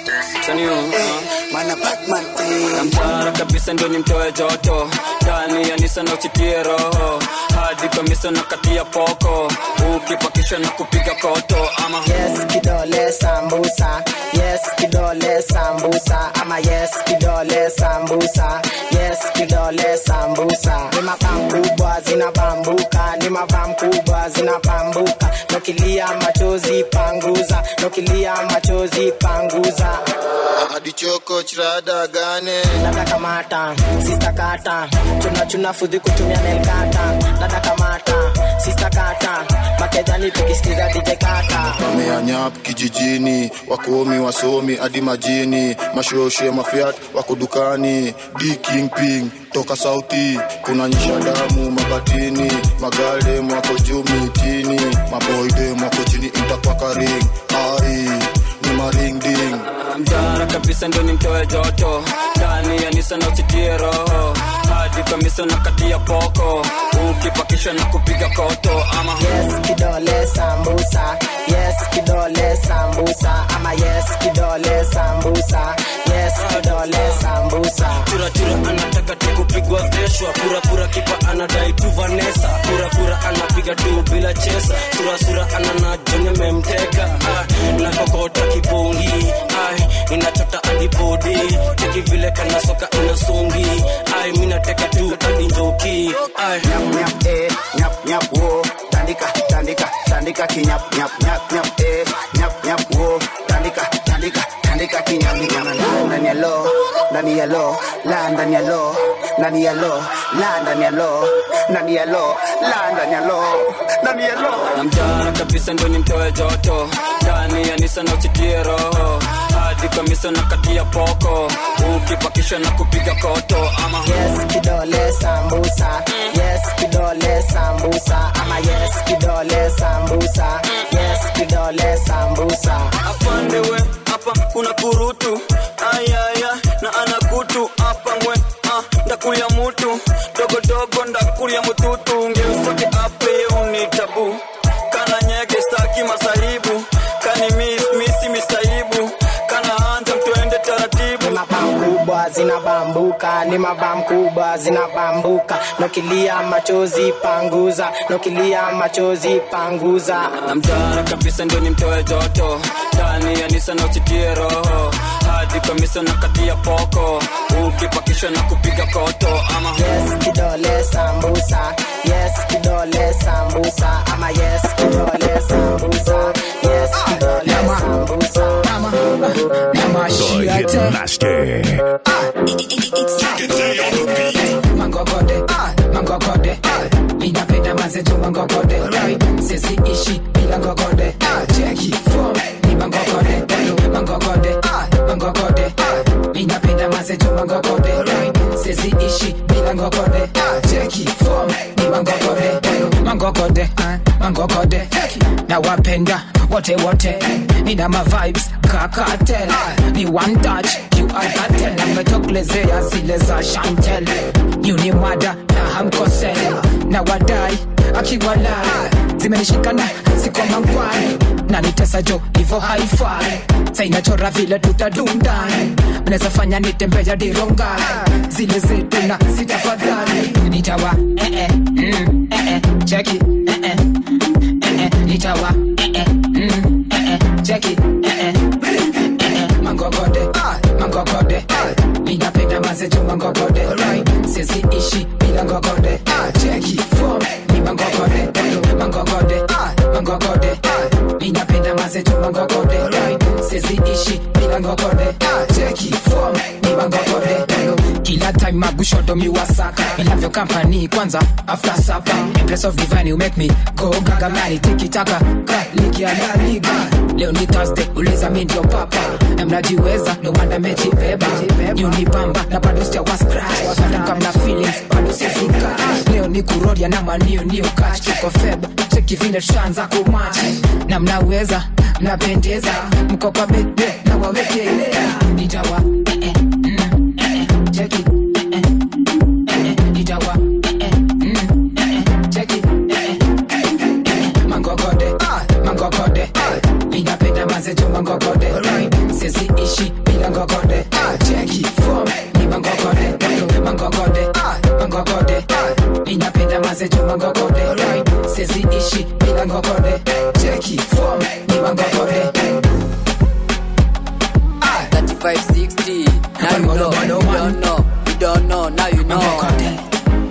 namtara kabisa ndio nimtoe joto ndani ya nisa na uchitie roho hadi kamisa na katia poko ukipakisha na kupiga koto ama yes kidole sambusa yes kidole sambusa ama yes kidole sambusa yes kidole sambusa ni mabam kubwa zinabambuka ni mabam kubwa zinabambuka nokilia machozi panguza nokilia machozi panguza hadi choko chirada gane dada kamata sista kata chuna chuna fudhi kutumia nelkata dada kamata sista kata makedhani tukisikiza dj kata wameanyap kijijini wakomi wasomi hadi majini mashoshe mafiat wako dukani d kingping toka sauti kuna nyisha damu mabatini magaldem wako juu mitini maboydem wako chini intakwakaring ai ni maringding mtara kabisa ndio nimtoe joto ndani ya nisa na uchitie roho hadi kamisa na katia poko ukipakisha na kupiga koto ama yes kidole sambusa yes kidole sambusa ama yes kidole sambusa yes kidole sambusa churachura anataka tu kupigwa veshwa purapura kipa anadai tu vanesa purapura anapiga tu bila chesa surasura ananajone memteka ah, na kokota kibongi ai inachota adibodi cheki vile kana soka inasongi ai minateka tu adinjoki ai nyap nyap eh nyap nyap wo tandika tandika tandika kinyap nyap nyap nyap eh nyap nyap wo tandika tandika tandika kinyap nyap ndani ya lo ndani ya lo la ndani ya lo ndani ya lo la ndani ya lo ndani ya lo la ndani ya lo ndani ya lo na mtara kabisa ndio nimtoe joto ndani ya nisa na uchitie roho hadi kamisa na katia poko ukipakisha na kupiga koto ama yes kidole sambusa yes kidole sambusa ama yes kidole sambusa yes kidole sambusa afande we hapa kuna kurutu ayaya na anakutu hapa ngwe ah, ndakulia mutu dogodogo ndakulia mututu ngeusoke ape uni tabu kana nyege staki masahibu kani mis misi mistaibu kana anza twende taratibu mabam kubwa zinabambuka ni mabam kubwa zinabambuka nokilia machozi panguza nokilia machozi panguza na mtara kabisa ndio nimtoe joto ndani ya nisa na uchitie roho hadi kamisa na katia poko ukipakisha na kupiga koto ama yes kidole sambusa yes kidole sambusa ama yes kidole sambusa yes kidole sambusa The Hitmaster. mangogode mangogode ninapenda mazetu mangogode sisi ishi bila ngogode cheki form ni mangogode mangogode mangogode ninapenda mazetu maze juma ngokode sezi ishi bila ngokode cheki form ni mangokode mangokode ah, mangokode na wapenda wote wote nina ma vibes kakatel ni one touch you are that ten ametoklezea zile za shantel you ni mada na hamkosel na wadai akiwalai zimenishikana siko mangwani na nitesa jo hivo haifai sainachora vile tutadundani mnaweza fanya nitembea dirongai zile zetu na sitafadhali nitawa eh, eh, mm, eh, eh, cheki eh, eh, eh, eh, nitawa eh, eh, mm, eh, eh, cheki eh, eh, eh, eh, mangogode mangogode ninapenda mazejo mangogode sizi ishi bila ngogode cheki form ni mangogode mangogode mangogode ninapenda mazejo mangogode sizi ishi bila ngogode cheki form ni mangogode kila time magushoto miwasaka ilavyo kampani kwanza after supper impress of divine you make me go gaga mani tikitaka kalikia la liga leo ni thursday uliza mi ndio papa na mnajiweza no wanda mejibeba unipamba na bado sijawa scratch hata kama feelings bado sifika leo ni kurodia na manio new catch tuko feb cheki vile tushaanza kumachi na mnaweza mnapendeza mko kwa bebe na wawekelea nitawa eh, eh, mm, eh, eh, cheki eh, eh, eh, eh, nitawa eh, eh, mm, eh, eh, cheki eh, eh, eh, eh, mangogode mangogode ninapenda mazejo mangogode sizi ishi bila ngogode cheki form ni mangogode mangogode mangogode ninapenda mazejo mangogode sizi ishi bila ngogode cheki form ni mangogode 3560 now you know you don't know you don't know now you know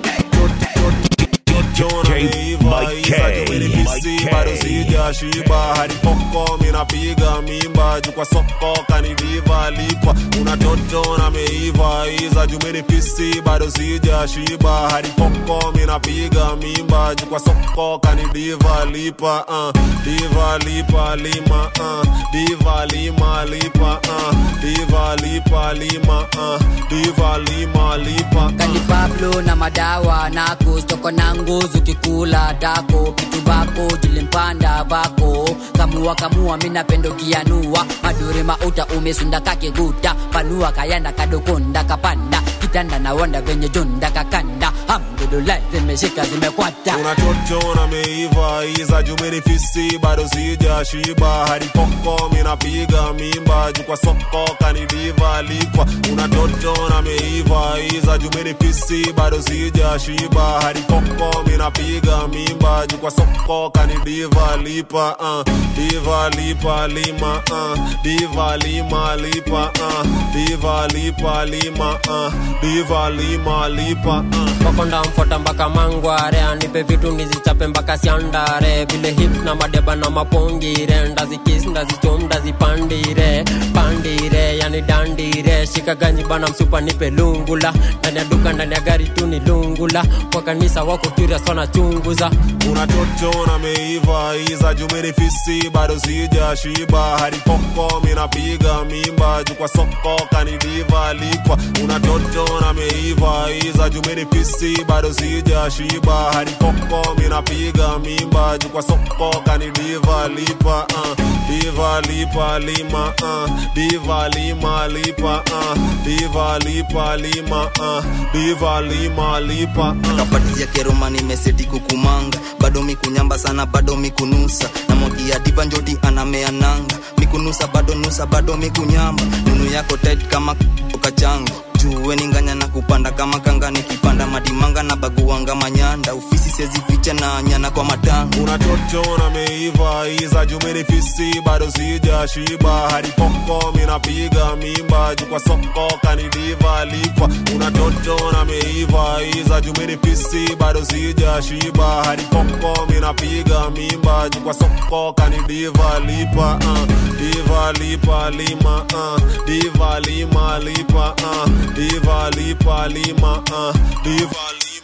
bado sijashiba hadi poko minapiga mimba juu kwa soko kaniviva lipa una toto na meiva iza jumeni pisi bado sijashiba hadi poko minapiga mimba juu kwa soko kanidiva lipa uh, diva lipa lima uh, diva lima lipa uh, diva lipa lima uh, diva lima lipa kani pablo na madawa nako stoko na nguzu kikula dako kitu bako jilimpanda bako kamua kamua minapendo kianua madure mauta umesunda kakiguta panua kayanda kadokonda kapanda kitanda na wanda venye junda kakanda hamdulillah zimeshika zimekwata una toto na meiva iza jumeni fisi bado sijashiba hadi poko minapiga mimba juu kwa soko kanidiva lipa una toto na meiva iza jumeni fisi bado sijashiba hadi poko minapiga mimba juu kwa soko kanidiva lipa uh, diva lipa lima uh, diva lima lipa uh, diva lipa lima uh, diva lima lipa uh. makonda mfota mpaka mangware anipe vitu nizichape mpaka siandare vile hip na madeba na mapongire ndazikis ndazichom ndazipandire pandire yani dandire shika ganji bana msupa nipe lungula ndani ya duka ndani ya gari tu ni lungula kwa kanisa wako curious wanachunguza una toto na meiva iza jumeni fisi bado sijashiba hadi poko minapiga mimba juu kwa soko kanidiva lipa una toto na meiva iza jumeni fisi bado sijashiba hadi poko minapiga mimba juu kwa soko kanidiva lipa uh, diva lipa lima uh, diva lima lipa uh, diva lipa lima uh, diva lima lipa uh. kapatia keroma nimeseti kukumanga bado mikunyamba sana bado mikunusa na mwagia diva njoti anamea nanga mikunusa bado nusa bado mikunyamba nunu yako tight kama kachanga juwe ninganya na kupanda kama kanga nikipanda madimanga na baguanga manyanda ufisi sezi ficha na nyana kwa matanga una toto na meiva iza jumeni fisi bado sijashiba hadi poko minapiga mimba juu kwa soko kanidiva lipa una toto na meiva iza jumeni fisi bado sijashiba hadi poko minapiga mimba juu kwa soko kanidiva lipa uh, diva lipa lima uh, diva lima lipa uh, diva lipa lima uh, diva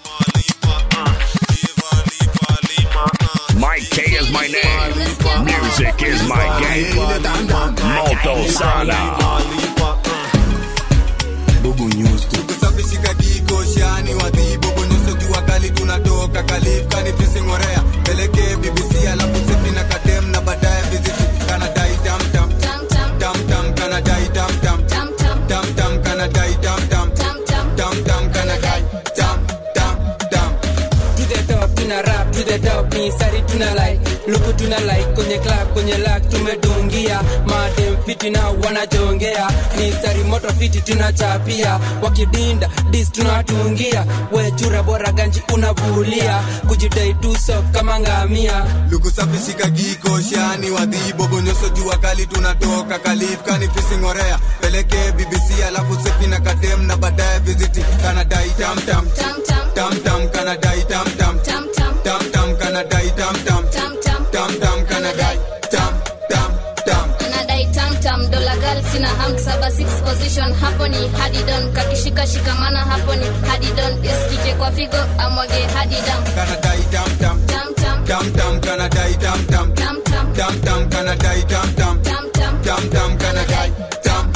Mike K is my name. Music is my game. Moto Sana. kidogo nyusto kusafishika diko shani wadhibo bonyoso jua kali tunatoka kalif kanifising'orea pelekee bbc alafu sepi na kadem na baadaye viziti kanadai tamtam tamtam kanadai tamtam tamtam kanadai tamtam tamtam kanadai tam tam tam to the top tuna rap to the top ni sari tuna like luku tuna like kwenye club kwenye lak tumedungia madem fiti na wanajongea ni sari moto fiti tunachapia wakidinda dis tunatungia wechura bora ganji unavulia kujidai tu soft kama ngamia lukusafishika giko shani wadhibo bonyoso jua kali tunatoka kalif kanifising'orea pelekee bbc alafu sepi na kadem na baadaye viziti kanadai tamtam tamtam kanadai tamtam tamtam kanadai tamtam tamtam kanadai tam tam tam anadai tamtam dola gal sina ham saba six position hapo ni hadidon kakishika shikamana hapo ni hadidon iskike kwa figo amwage hadidam kanadai tamtam tamtam kanadai tamtam tamtam kanadai tamtam tamtam kanadai tam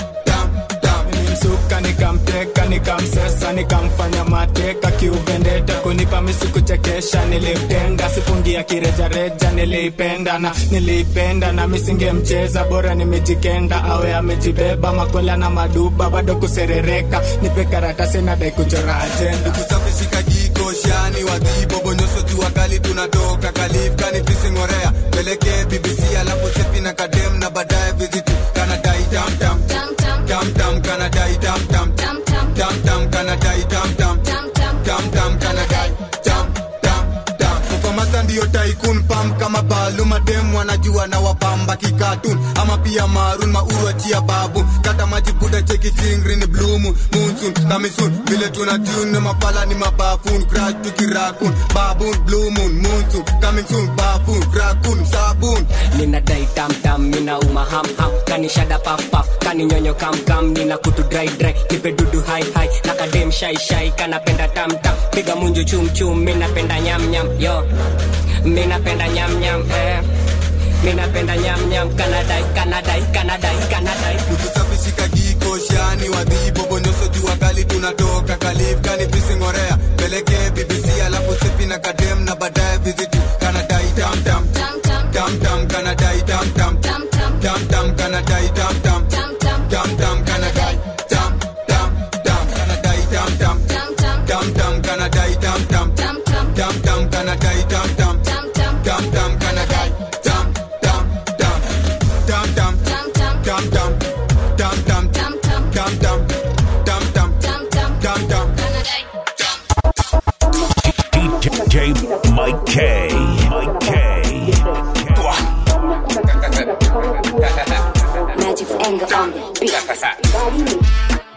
nimsuka nikamteka nikamsesa nikamfanya mateka kiuvendeta kunipa misikuchekesha nilipenda sipungia kirejareja niliipenda na niliipenda na misingemcheza bora nimejikenda awe amejibeba makola na maduba bado kuserereka nipe karatasi nadai kuchora ajenda kusafishika jiko shani wadhibo bonyoso jua kali tunatoka kalif kanifising'orea pelekee bbc alafu sepi na kadem na baadaye viziti kanadai tamtam tamtam kanadai tamtam tamtam kanadai tamtam tamtam kanadai tam tam tam kukomasa ndiyo taikun pam kama balu madem wanajua na wapamba kikatun ama pia marun maurwachia babu kata maji buda cheki chingri ni blumu munsun kamisun vile tuna tune mapala ni mabafun crash tukirakun babun blue moon munsun kamisun bafun krakun sabun ninadai tamtam mina uma hamham kanishada pafpaf kaninyonyo kamkam nina kutu dry dry nipe dudu hai hai na kadem shai shai kanapenda tamtam piga munju chumchum minapenda nyamnyam yo minapenda nyamnyam eh. minapenda nyamnyam kanadai kanadai kanadai kanadai kusafishika jiko shani wadhibo bonyoso jua kali tunatoka kalif kanifising'orea pelekee bbc alafu sepi na kadem na baadaye viziti kanadai tamtam tamtam kanadai tamtam tamtam kanadai tamtam tamtam kanadai tam tam tam kanadai tamtam tamtam kanadai tamtam tamtam kanadai tamtam tamtam kanadai tam tam tam tam tam tam tam tam tam tam tam tam tam tam tam DJ Mike K. Mike K. Magic's anger on the beat.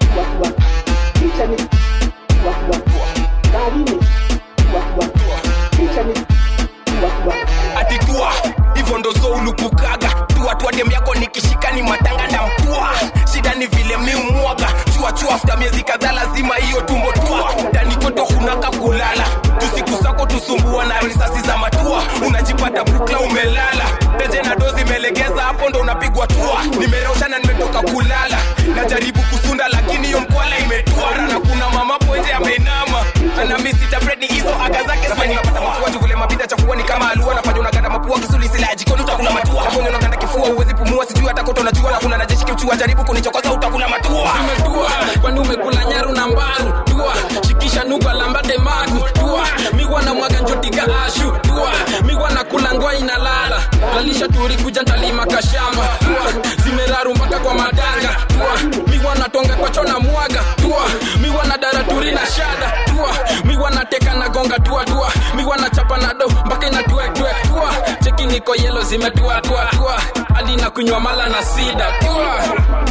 atitua hivyo ndo zo ulupukaga tua tua dem yako nikishika ni matanga na mpua shida ni vile miumwaga chua chua afta miezi kadhaa lazima hiyo tumbo tua danikoto hunaka kulala tusiku zako tusumbua na risasi za matua unajipata bukla umelala teje na dozi imelegeza hapo ndo unapigwa tua nimerosha na nimetoka kulala najaribu kusunda lakini hiyo mkwala imetwara na kuna mama poje ameinama ana misita bredi hizo aga zake nafanya unapata mafua juvule mabida chafua ni kama alua nafanya unaganda mapua kisuli sila jikoni utakula matua nafanya unaganda kifua uwezi pumua sijui hata koto najua na kuna najeshi kimchua jaribu kunichokoza utakula matua umetua kwani umekula nyaru na mbaru tua shikisha nuga lambade magu tua migwa na mwaga njotika ashu tua migwa na kula ngwa inalala lalisha turi kuja ntalima kashamba tua zimeraru mpaka kwa madanga tua migwa na tonga kwa chona mwaga tua migwa na dara turi na shada tua migwa na teka na gonga tua tua migwa na chapa na do mpaka ina tue tue tua cheki niko yelo zimetua tua tua hadi na kunywa mala na sida tua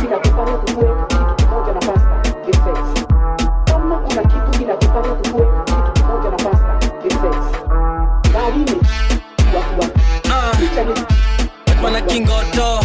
Bwana Kingoto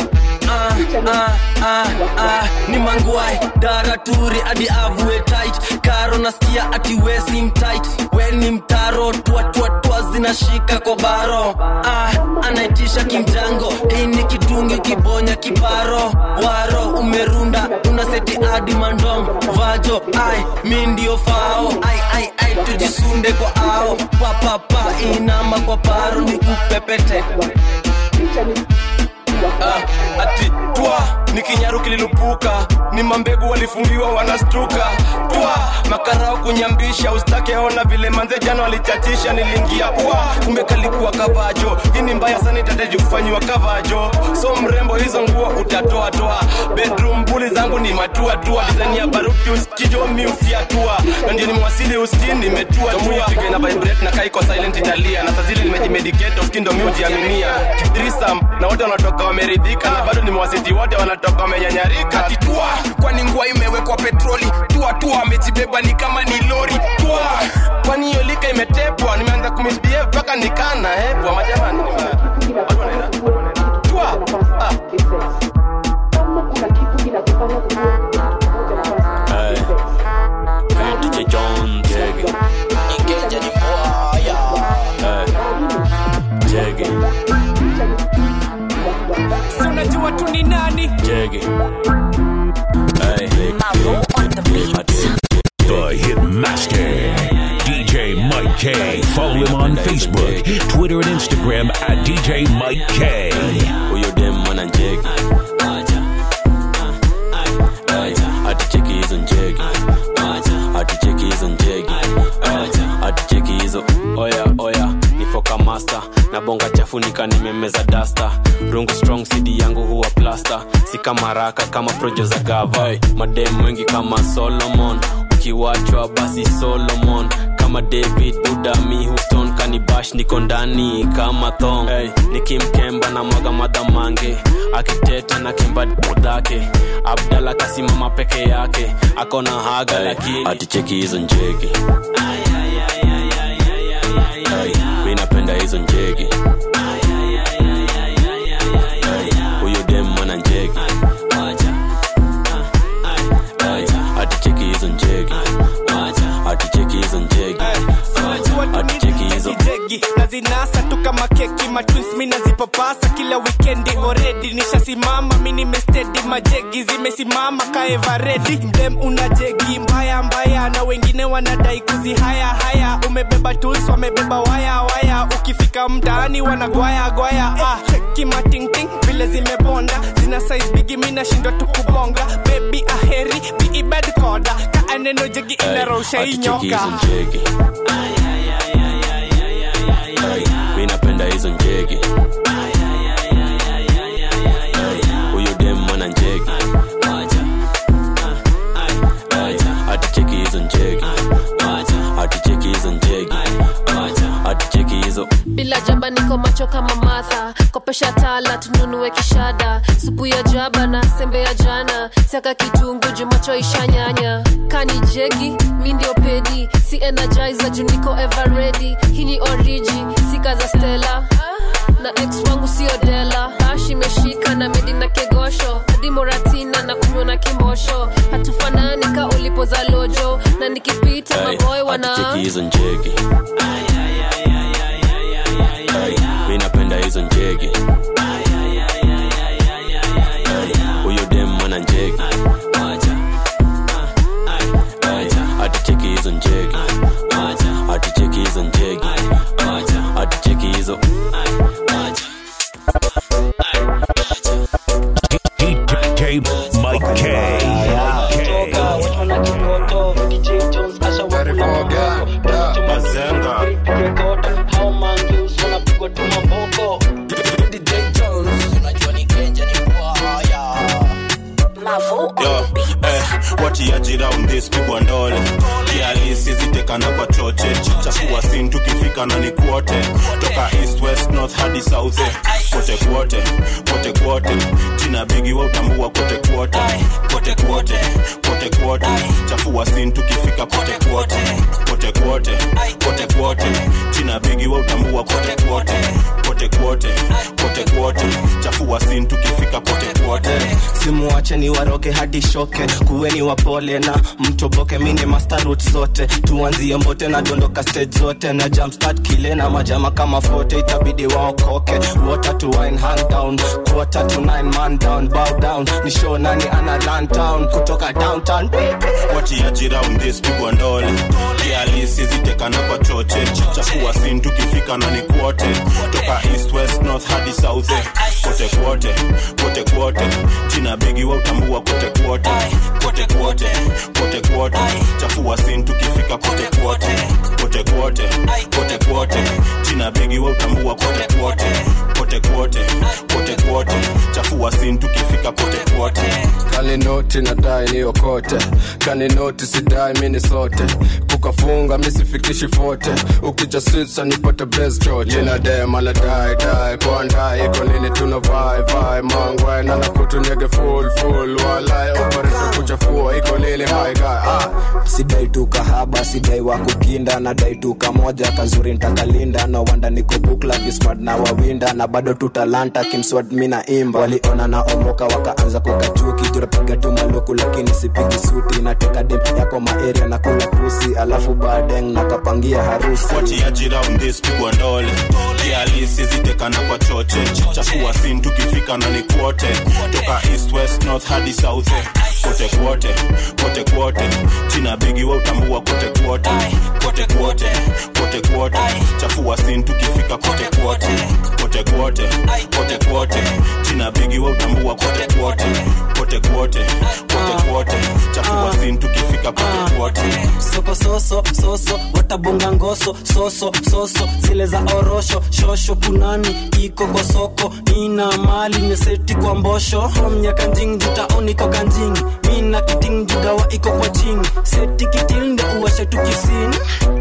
ah, ah, ah, ah, ni mangwai daraturi hadi avue tight karo nasikia ati we si mtight we ni mtaro tuatuatua zinashika kwa baro ah, anaitisha kimjango hii ni kidungi kibonya kiparo waro umerunda una seti adi mandom vajo ai mi ndio fao ai ai ai tujisunde kwa ao papapa inama kwa paro ni kupepete ah, ati twa ni kinyaru kililupuka ni mambegu walifungiwa wanastuka twa makarao kunyambisha ustake ona vile manze jana walichachisha niliingia pwa kumbe kalikuwa kavajo hii ni mbaya sana itateji kufanyiwa kavajo so mrembo hizo nguo utatoa toa bedroom buli zangu ni matua tua design ya baruti uskijo mi ufiatua na ndio nimewasili ustin nimetua tua na vibrate na kaiko silent italia na sazili nimejimedicate uskindo mi ujiaminia trisam na wote wanatoka wameridhika na bado nimewasiti wote wanatoka wamenyanyarika tua kwani ngua imewekwa petroli tua tua amejibeba ni kama ni lori tua kwani hiyo lika imetepwa nimeanza kumisbehave mpaka nikana hepwa majamani watu wanaenda tua ah. Hey. Hey, DJ John Jege. Hey. Jege. Si unajua tu ni nani Jege. Hey. The Hitmaster, DJ Mike K. Follow him on Facebook, Twitter, and Instagram at DJ Mike K. Huyo dem mwana njege. Hey, aticheki hizo njege. Aticheki hizo njege. Hey, aticheki hizo oya oya nifoka master na bonga chafunika nimemeza dasta rungu strong cd yangu huwa plasta si kama raka kama projo za gava hey, madem wengi kama solomon ukiwachwa basi solomon kama david buda mi houston kanibash niko ndani kama thong hey, nikimkemba na mwaga madhamange akiteta na kemba dhake abdala kasimama peke yake akona haga hey, lakini aticheki hizo njege Hey, mi napenda hizo njege Hey, huyo dem mwana njege Hey, aticheki hizo njege aticheki hizo njege aticheki hizo jegi na zinasa tu kama keki matwins mi nazipapasa kila wikendi oredi nishasimama mi nimestedi majegi zimesimama kaevaredi mdem una jegi mbaya mbaya na wengine wanadai kuzihaya haya umebeba tools wamebeba waya waya ukifika mtaani wanagwaya gwaya ah, cheki matingting vile zimebonda zina size bigi mi nashindwa tu kubonga bebi aheri biibed koda kaa neno jegi inarosha hii aticheki nyoka hizo njege Hey, mi napenda hizo njege Hey, huyo dem mwana njege Hey, aticheki hizo njege aticheki hizo njege aticheki hizo bila jaba niko macho kama matha kopesha tala tununue kishada supu ya jaba na sembe ya jana siaka kitungu jumacho ishanyanya kani jegi mi ndio pedi si energizer juu niko ever ready hii ni oriji sika za stela na ex wangu sio dela ash imeshika na medi na kegosho hadi moratina na kunywa na kimosho hatufanani ka ulipo za lojo na nikipita Hey, maboy wana aticheki hizo njege Hey, mi napenda hizo njege Hey, huyo dem mwana njege Hey, aticheki hizo njege aticheki hizo njege aticheki hizo DJ Mike K. Yo, eh, watiaji round this pigwa ndole kialisi zitekana kwa choche chafua sin tukifika na ni kwote toka east west north hadi south eh, kote kwote kote kwote jina bigi wa utambua kote kwote kote kwote kote kote kwote chafua sin tukifika kote kwote kote kwote kote kwote china bigi wa utambua kote kwote kote kwote kote kwote chafua sin tukifika kote kwote simuache ni waroke hadi shoke kuweni wapole na mtoboke mini mastarut zote tuanzie mbote na dondoka stage zote na jumpstart kile na majama kama fote itabidi waokoke water to wine hand down quarter to nine man down bow down ni show nani ana run town kutoka downtown watiaji round this pigwa ndole kialisi zitekana kwa choche chafua sin tukifika na ni kwote toka east west north hadi south eh. kote kwote kote kwote jina bigi wa utambua kote kwote kote kwote kote kwote chafua sin tukifika kote kwote kote kwote kote kwote jina bigi wa utambua kote kwote kote kwote kote kwote chafua sin tukifika kote kwote kaninoti nadai niokote kaninoti sidai mini sote kukafunga misifikishi fote ukija switsa nipate best choche jina dema la dai dai kwandai iko nini tuna vai vai mangwe na nakutunyege full full walai opereta kuchafua iko nini my guy ah sidai tu kahaba sidai wa kukinda na dai tu kamoja kazuri ntakalinda no wanda niko bukla kismart na wawinda na bado tu talanta kimswat mina imba waliona na omoka wakaanza kukachuki turapiga tu maluku lakini sipigi suti nateka dem yako maeria na kula pusi alafu badeng nakapangia harusi watiaji round this pigwa ndole kialisi zitekana kwa choche chafua sin tukifika na ni kwote toka east west north hadi south eh. kote kwote kote kwote china bigi wa utambua kote kwote kote kwote kote kwote chafua sin tukifika kote kwote kote kwote kote kwote china bigi wa utambua kote kwote kote kwote kote kwote chafua sin tukifika kote kwote soko soso soso watabonga ngoso soso soso zile za orosho shosho kunani iko kwa soko ina mali meseti kwa mbosho romnya kanjing jutaoni ko kanjing mina kiting judawa iko kwa ching seti kitil nde uwashe tu kisini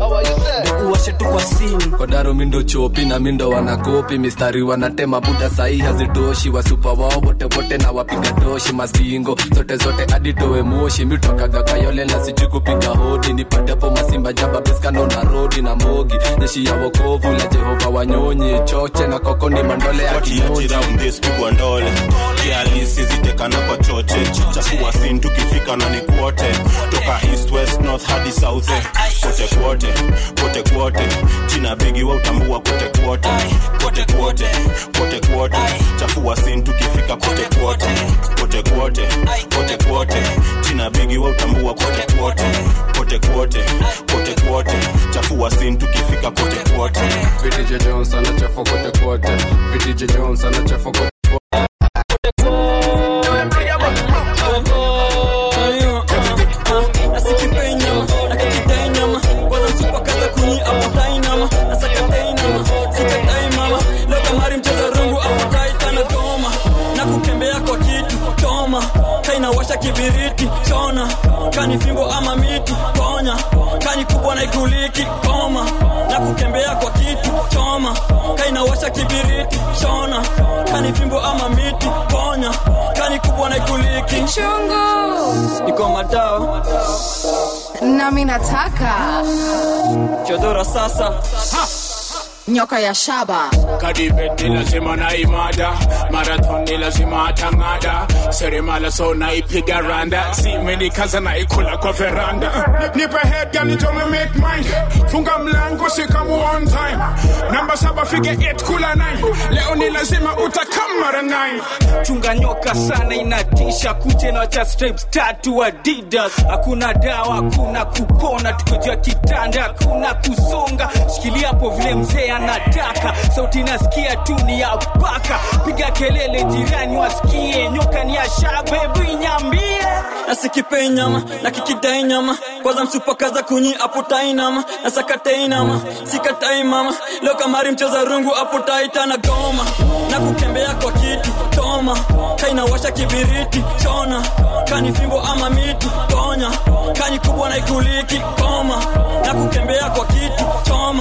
nde uwashe tu kwa sini kodaro mindo chopi na mindo wanakopi mistari wanatema buda sahi hazitoshi wasupa wao wote wote na wapiga toshi mastingo zote zote aditowe moshi mitokaga kayole na sijui kupiga hodi nipatepo masimba jaba beskano na rodi na mogi jeshi ya wokovu la jehova wanyonyi choche na koko ni mandole ya watiaji kinyoji round this pigwa ndole kialisi zitekana kwa choche chafua sin tukifika na ni kwote toka east west north hadi south eh. kote kwote kote kwote china bigi wa utambua kote kwote kote kwote kote kwote chafua sin tukifika kote kwote kote kwote kote kwote china bigi wa utambua kote kwote kote kwote kote kwote chafua sin tukifika kote kwote VDJ Jones anachafa kote kote VDJ Jones anachafa kote nakukembea kwa kitu toma kainawasha kibiriti chona kani fimbo ama miti ponya kani kubwa na ikuliki koma na kukembea kwa kitu choma kainawasha kibiriti chona kani fimbo ama miti ponya kani kubwa na ikuliki Chungu. iko matao nami nataka chodora sasa nyoka ya shaba kadibet ni lazima naimada marathon ni lazima atang'ada seremala so naipiga randa simenikaza naikula kwa veranda nipe head gani tome make mine funga mlango sikamu on time namba saba fige 8 kula 9 leo ni lazima utakamara 9 chunga nyoka sana inatisha kuje na cha stripes tatu adidas hakuna dawa hakuna kupona tukojua kitanda hakuna kusonga shikilia hapo vile mzee anataka sauti nasikia tu ni ya baka piga kelele jirani wasikie nyoka ni ya shabebu inyambie nasikipe nyama na kikidai nyama kwanza msupakaza kunyi aputai nama na sakatai nama sikatai mama leo kamari mcheza rungu aputaita na goma na kukembea kwa kitu toma kainawasha kibiriti chona kani fimbo ama miti ponya kani kubwa na ikuliki koma na kukembea kwa kitu choma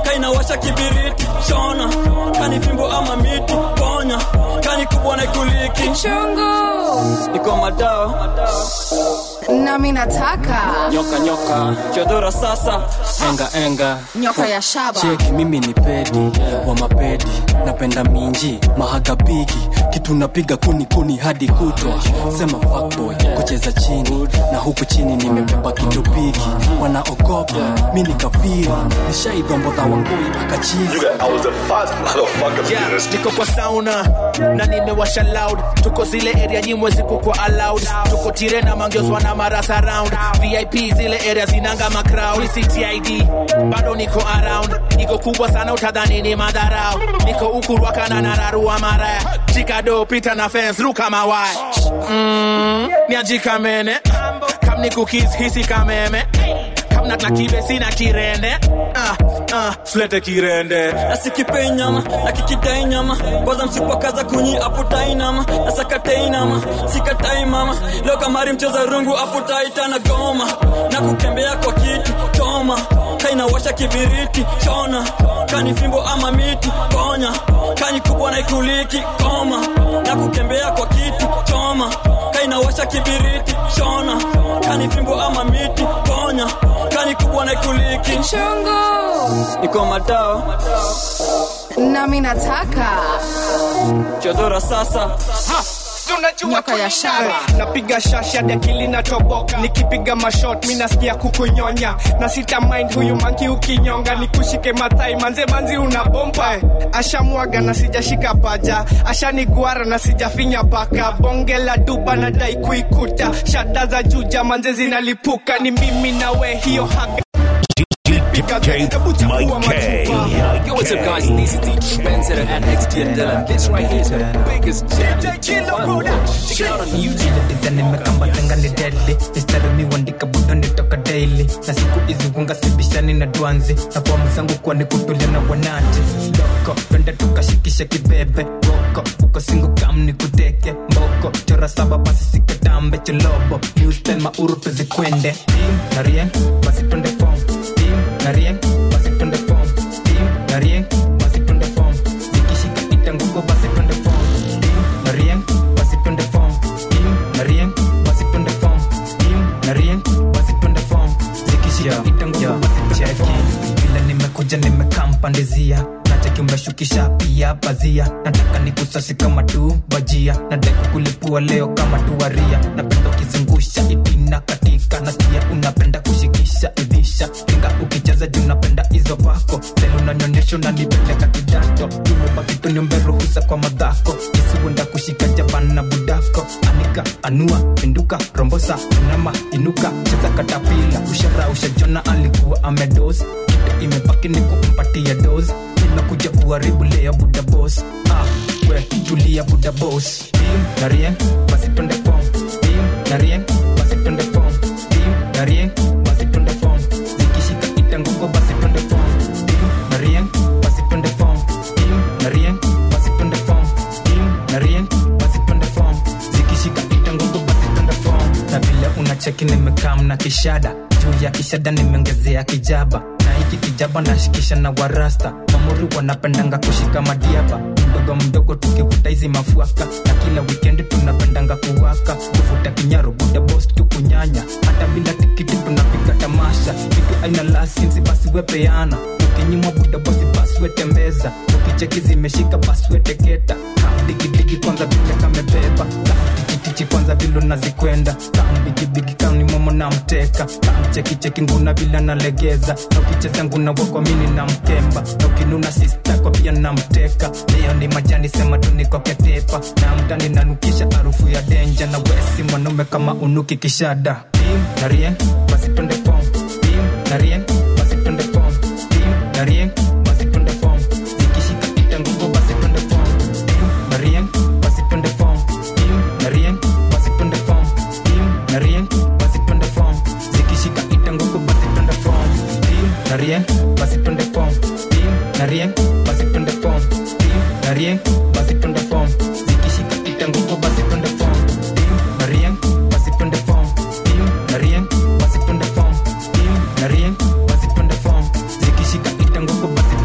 kainawasha kibiriti shona kani fimbo ama miti ponya kani kubwa na ikuliki Chungu. iko madao nami nataka nyoka nyoka chodora sasa enga enga nyoka ya shaba cheki mimi ni pedi wa mapedi napenda minji mahagabigi kitu napiga kuni kuni hadi kutwa sema fuckboy kucheza chini na huku chini nimebeba kitu bigi wanaogopa mi ni kafiri nishaidhombodha wangoi akachizi Yeah, niko kwa sauna na nimewasha loud tuko zile area nyimwezi kukwa allowed tuko tire na mangiozwa na marasa round vip zile area zinanga macrowd ctid bado niko around niko kubwa sana utadhani ni madharau niko ukurwakana na nararua maraya chikado pita na fens ruka mawaya mm, niajikamene kam nikukis hisi kameme kam natlakibe sina kirende ah, ah, flete kirende nasikipei nyama nakikidai nyama kwanza msipakaza kunyi aputai nama nasakatei nama sikatai mama leo kamari mcheza rungu aputaita na goma na kukembea kwa kiti choma kainawasha kibiriti chona kani fimbo ama miti ponya kani kubwa na ikuliki koma na kukembea kwa kiti choma kainawasha kibiriti chona kani fimbo ama miti ponya kani kubwa na ikuliki Chungu. iko madao nami nataka chodora sasa nyoka ya shaba napiga shash hadi akili natoboka nikipiga mashot mi nasikia kukunyonya na sita mind huyu manki ukinyonga nikushike mathai manze manzi una bomba eh. ashamwaga na sijashika paja ashaniguara na sijafinya paka bonge la duba na dai kuikuta shada za juja manze zinalipuka ni mimi nawe hiyo haga DJ Mike K. Yo, what's up, guys? This is DJ Spencer and XT and Dylan. This right here is the biggest jam. Check it out on YouTube. nimekamba ni deadly mistari miwandika budo nitoka daily na siku hizi kunga sibishani na dwanzi na fomu zangu kuwa ni kutulia na wanati loko twende tukashikishe kibebe woko uko singu kam ni kuteke mboko chora saba basi sikatambe cholobo newstel mauru tuzikwende tim na rien basi twende fom tim na rien basi twende fom tim na rien basi twende fom zikishika itanguko basi twende fom tim na rien basi twende fom tim na rien basi twende fom tim na rien basi twende fom zikishika itanguko basi twende fom vile nimekuja nimekampandizia nacheki umeshukisha pia pazia nataka nikusasi kama tu bajia nadai kukulipua leo kama tuwaria napenda ukizungusha itina katika nasikia unapenda kushikisha idhisha inga ukicheza juu napenda hizo pako tele unanyonyesha unanipeleka kidato umebakituniombe ruhusa kwa madhako isiwenda kushika jaban na budako anika anua pinduka rombosa inama inuka cheza katapila ushara ushajona alikuwa amedos kitu imebaki ni kumpatia dos inakuja kuharibu leo buda bos ah, we tulia buda bos tim na rien basi twende fom tim na rien basi twende fom tim na rien basi twende fom zikishika itanguko basi twende fom tim na rien basi twende fom tim na rien basi twende fom tim na rien basi twende fom zikishika itanguko basi twende fom na vile unacheki nimekam na kishada juu ya kishada nimeongezea kijaba na hiki kijaba nashikisha na warasta mamuri wanapendanga kushika madiaba mdogo mdogo tukivuta hizi mafuaka na kila wikendi tunapendanga kuwaka kuvuta kinyaru buda bos tukunyanya hata bila tikiti tunapiga tamasha kitu aina lasinsi basi wepeana ukinyimwa buda bosi basi wetembeza ukicheki zimeshika basi weteketa digidigi kwanza vile kamebeba tichitichi kwanza vile unazikwenda bigibigi kauni momo na mteka kamchekicheki nguna vile nalegeza na ukicheza nguna wakwamini na mkemba na ukinuna sistako pia na mteka leo ni majani sema tuniko ketepa na mtani nanukisha harufu ya denja na wesi mwanaume kama unuki kishada tim na rien basi twende fom tim na rien basi twende fom tim na rien basi twende fom zikishika itanguko basi twende fom tim na rien basi twende fom tim na rien basi twende fom tim na rien basi twende fom zikishika itanguko basi twende fom tim na rien basi twende fom tim na rien basi twende fom tim na rien basi twende fom zikishika itanguko basi twende fom tim na rien basi twende fom tim na rien basi twende fom tim na rien basi twende fom zikishika itanguko basi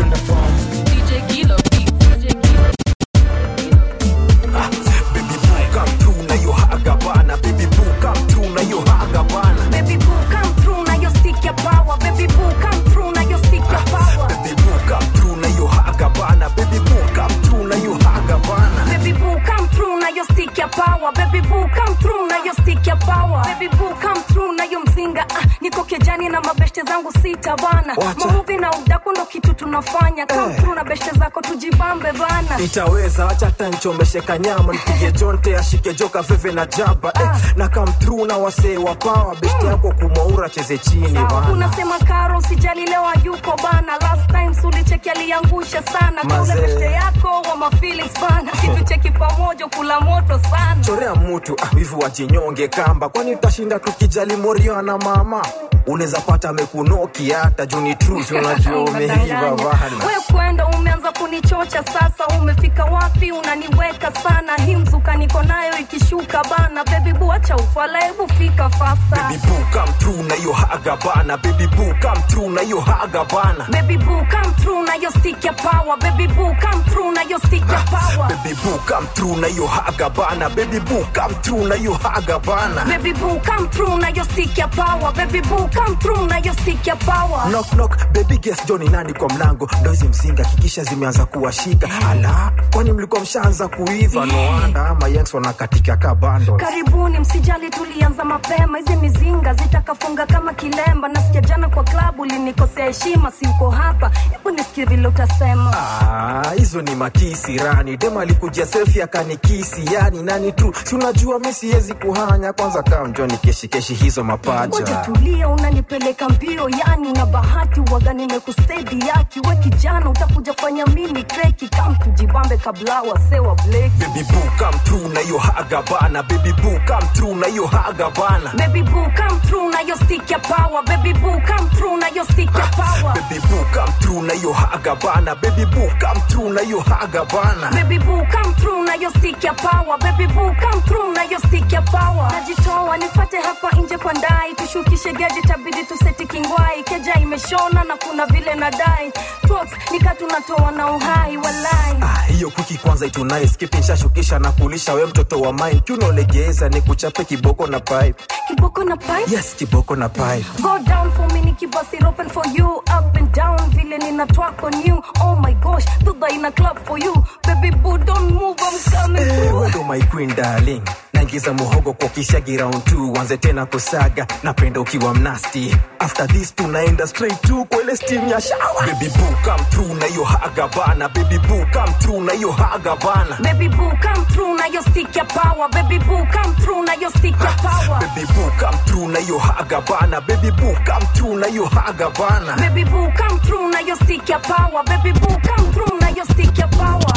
baby boo come through na hiyo mzinga ah, niko kejani na mabeshte zangu sita bana Wacha. mamuvi na udaku ndo kitu tunafanya come Eh. through na beshte zako tujibambe bana itaweza acha tanchomesheka nyama nipige jonte ashike joka veve na jaba eh, na come through na wasee wa pawa besti yako kumaura cheze chini bana unasema karo usijali leo yuko bana last time sulicheki aliangusha sana kaule Mazee. beshte yako wa mafeelings bana situcheki pamoja kula moto sana chorea mutu ah, hivi wajinyonge kamba kwani utashinda tukijali morio na mama unaweza pata amekunoki hata juni trus unajua umeiva bana we kwenda umeanza kunichocha sasa umefika wapi unaniweka sana hii mzuka niko nayo ikishuka bana bebi buacha ufala hebu fika fasta baby boo come through na hiyo haga bana baby boo come through na hiyo haga bana Baby boo come through na your stick ya power Baby boo come through na your stick ya power baby boo come through na hiyo haga bana baby boo come through na hiyo haga bana Baby boo come through na your stick ya power Baby boo come through na your stick ya power knock knock baby guess Johnny nani kwa mlango ndo hizi msinga kikisha zimeanza kuwashika ala kwani mlikuwa mshaanza kuiva no wonder ama yanks wanakatika ka bando karibuni msijali tulianza mapema hizi mizinga zitakafunga kama kilemba nasikia jana kwa klabu linikosea heshima si uko hapa hebu nisikie vile utasema Ah, hizo ni makisi rani dem alikujia selfie akanikisi yani nani tu si unajua mi siwezi kuhanya kwanza kaa mjoni keshikeshi hizo ngoja mapaja tulia unanipeleka mbio yani una bahati waga nimekustedi yaki we kijana utakuja fanya mimi kreki kam tujibambe kabla wasewa bleki baby boo come through na hiyo haga bana baby boo come through na hiyo haga bana Baby boo come through na your stick ya power Baby boo come through na your stick ya power baby boo come through na hiyo haga bana baby boo come through na hiyo haga bana Baby boo come through na your stick ya power Baby boo come through na your stick ya power Najitoa nifate hapa nje kwa ndai Tushukishe geji tabidi tuseti kingwai Keja imeshona na kuna vile nadai Talks nika tunatoa na uhai walai Ah, hiyo kuki kwanza itunaye skipi nshashukisha na kulisha we mtoto wa mine kiunaolegeza ni kuchape kiboko na pipe Kiboko na pipe yes kiboko na pipe Go down for me nikibust it open for you Up and down vile ninatwak on you Oh my gosh, duda ina club for you Baby boo don't move I'm coming through wendo my queen darling naingiza muhogo kwa kishagi round 2 wanze tena kusaga napenda ukiwa mnasti after this tunaenda straight to kwa ile steam ya shower baby boo come through na hiyo haga bana baby boo come through na hiyo haga bana Baby boo come through na your stick ya power Baby boo come through na your stick ya power baby boo come through na hiyo haga bana baby boo come through na hiyo haga bana Baby boo come through na your stick ya power Baby boo come through na your stick ya power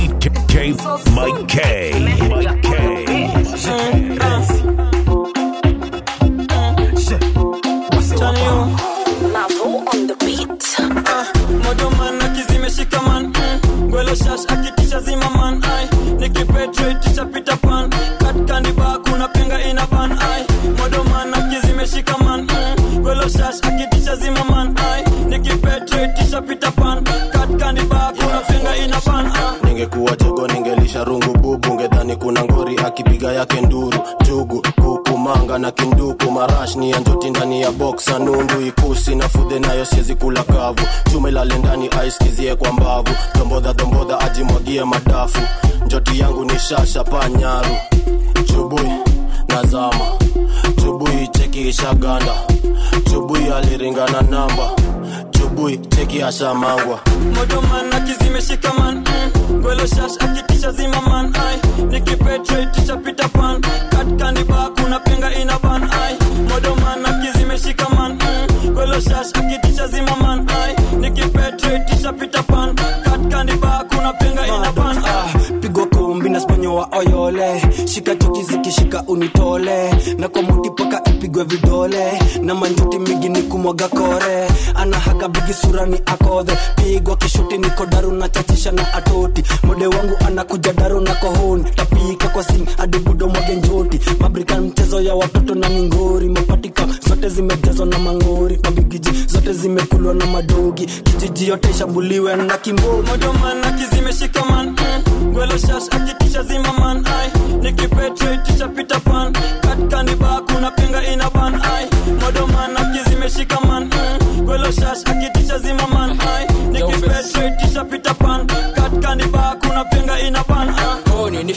DJ Mike K. Mike K. modoman akizimeshika man mm. gwelo shash akitisha zima man ai nikipetreticha pita pan katkandiba kuna penga ina ban ai modoman akizimeshika man mm. gwelo shash akitisha zima man ai nikipetreticha pita pan katkandiba kuna penga ina ban ai ningekuwa jogo ningelisha rungu bubu ngedhani kuna ngori akipiga yake nduru jugu kuku manga na kinduku marash ni ya njoti ndani ya boksa nundu ikusi na fudhe nayo siezi kula kavu chuma ilale ndani aiskizie kwa mbavu dombodha dombodha ajimwagie madafu njoti yangu ni shasha panyaru chubui nazama chubui cheki ishaganda chubui aliringana namba chubui cheki ashamangwa modoman akizimeshika man mm. gwelo shash akitisha zima man ai nikipetreticha pita pan katkandiba kuna penga ina ban ai modoman akizimeshika man mm. gwelo shash akitisha zima man ai nikipetreticha pita pan katkandiba kuna penga ina ban ai pigwa kumbi na sponyo wa oyole shika choki zikishika unitole na kwa muti paka ipigwe vidole na manjuti migi ni kumwaga kore ana haga bigi sura ni akodhe pigwa kishuti niko daru na chachisha na atoti mode wangu anakuja daru na kohoni tapika kwa sing adibudo mwage njoti mabrika mchezo ya watoto na mingori mapatika zote zimejazwa na mangori mabigiji zote zimekulwa na madogi kijiji yote ishambuliwe na kimbogi modoman akizimeshika man mm. gwelo shash akitisha zima man ai nikipetreticha pita pan katkandiba kuna penga ina ban ai modoman akizimeshika man mm. gwelo shash akitisha zima man ai nikipetreticha pita pan katkandiba kuna penga ina ban ai oni ni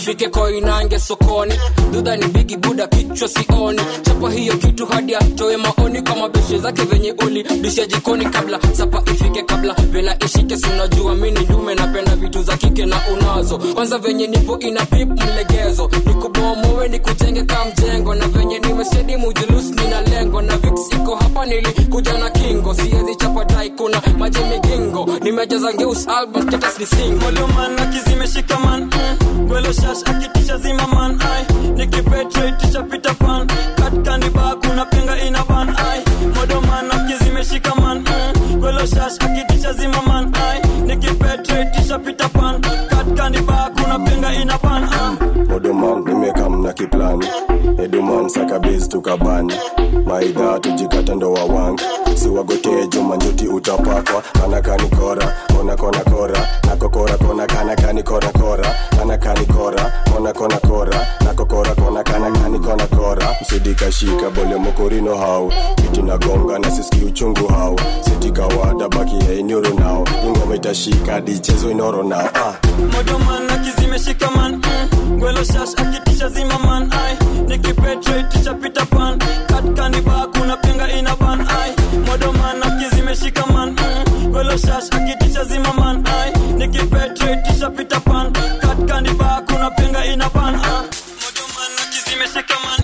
ifike koinange sokoni dudha ni bigi buda kichwa sioni chapa hiyo kitu hadi atoe maoni kwa mabeshe zake venye uli bisha jikoni kabla sapa ifike kabla vela ishike sinajua mini ndume napenda vitu za kike na unazo kwanza venye nipo ina pip mlegezo nikubomowe nikujenge ka mjengo na venye nimesedi mujulus nina lengo na vix iko hapa nilikuja na kingo siezi chapa dai kuna maji migingo nimejaza ngeus album status ni single man akizimeshika man mm. gwelo shash akitisha zima man ai nikipetraitisha pita pan katkandiba kuna penga ina ban ai modo man akizimeshika man mm. gwelo shash akitisha zima man ai nikipetraitisha pita pan katkandiba kuna penga ina ban ai odoman nimekam na kiplani eduman sakabiz tukabani maidha tujikata ndo wawangi siwagotee jumanjuti utapakwa kanakani kora kona kona kora nakokora kona kanakani kora kora kanakani kora kona kona kora nakokora kona kanakani kona kora msidikashika bole mokorino hau kiti nagonga na siski uchungu hau sitikawada baki ya inyoro nao ingoma itashika dichezo inoro nao ah. modo man akizimeshika man mm. gwelo shash akitisha zima man ai nikipetraitisha pita pan katkandiba kuna penga ina ban ai modo man akizimeshika man mm. gwelo shash akitisha zima man ai nikipetraitisha pita pan katkandiba kuna penga ina ban ai modo man akizimeshika man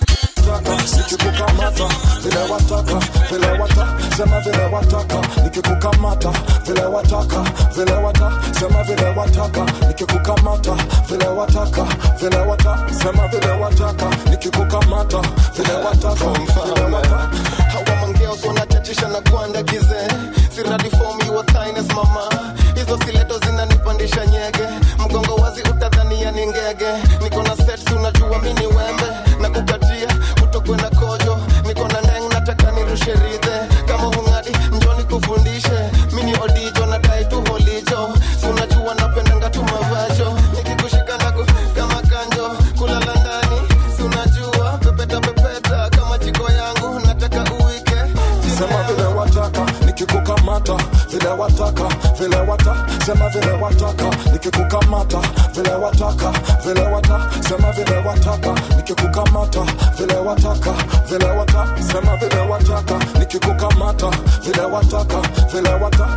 nikikukamata vile wataka vile wata sema vile wataka nikikukamata vile wataka vile wata sema vile wataka nikikukamata vile wataka vile wata sema vile wataka nikikukamata vile wataka vile wata hawa mangeos wanachachisha na kuandagize siradi form your thiness mama hizo sileto zinanipandisha nyege mgongo wazi utadhania ni ngege niko na sets unajua mi ni wembe na kukatia utokwe na kojo niko na ndeng nataka nirushe ridhe kama hungadi njoni kufundishe mi ni odijo nadai tu holijo si unajua napendanga tu mavajo nikikushika naku kama kanjo kulala ndani si unajua pepeta pepeta kama jiko yangu nataka uwike sema vile wataka nikikukamata vile wataka vile wata sema vile wataka nikikukamata vile wataka vile wata sema vile wataka nikikukamata vile wataka vile wata sema vile wataka nikikukamata vile wataka vile wata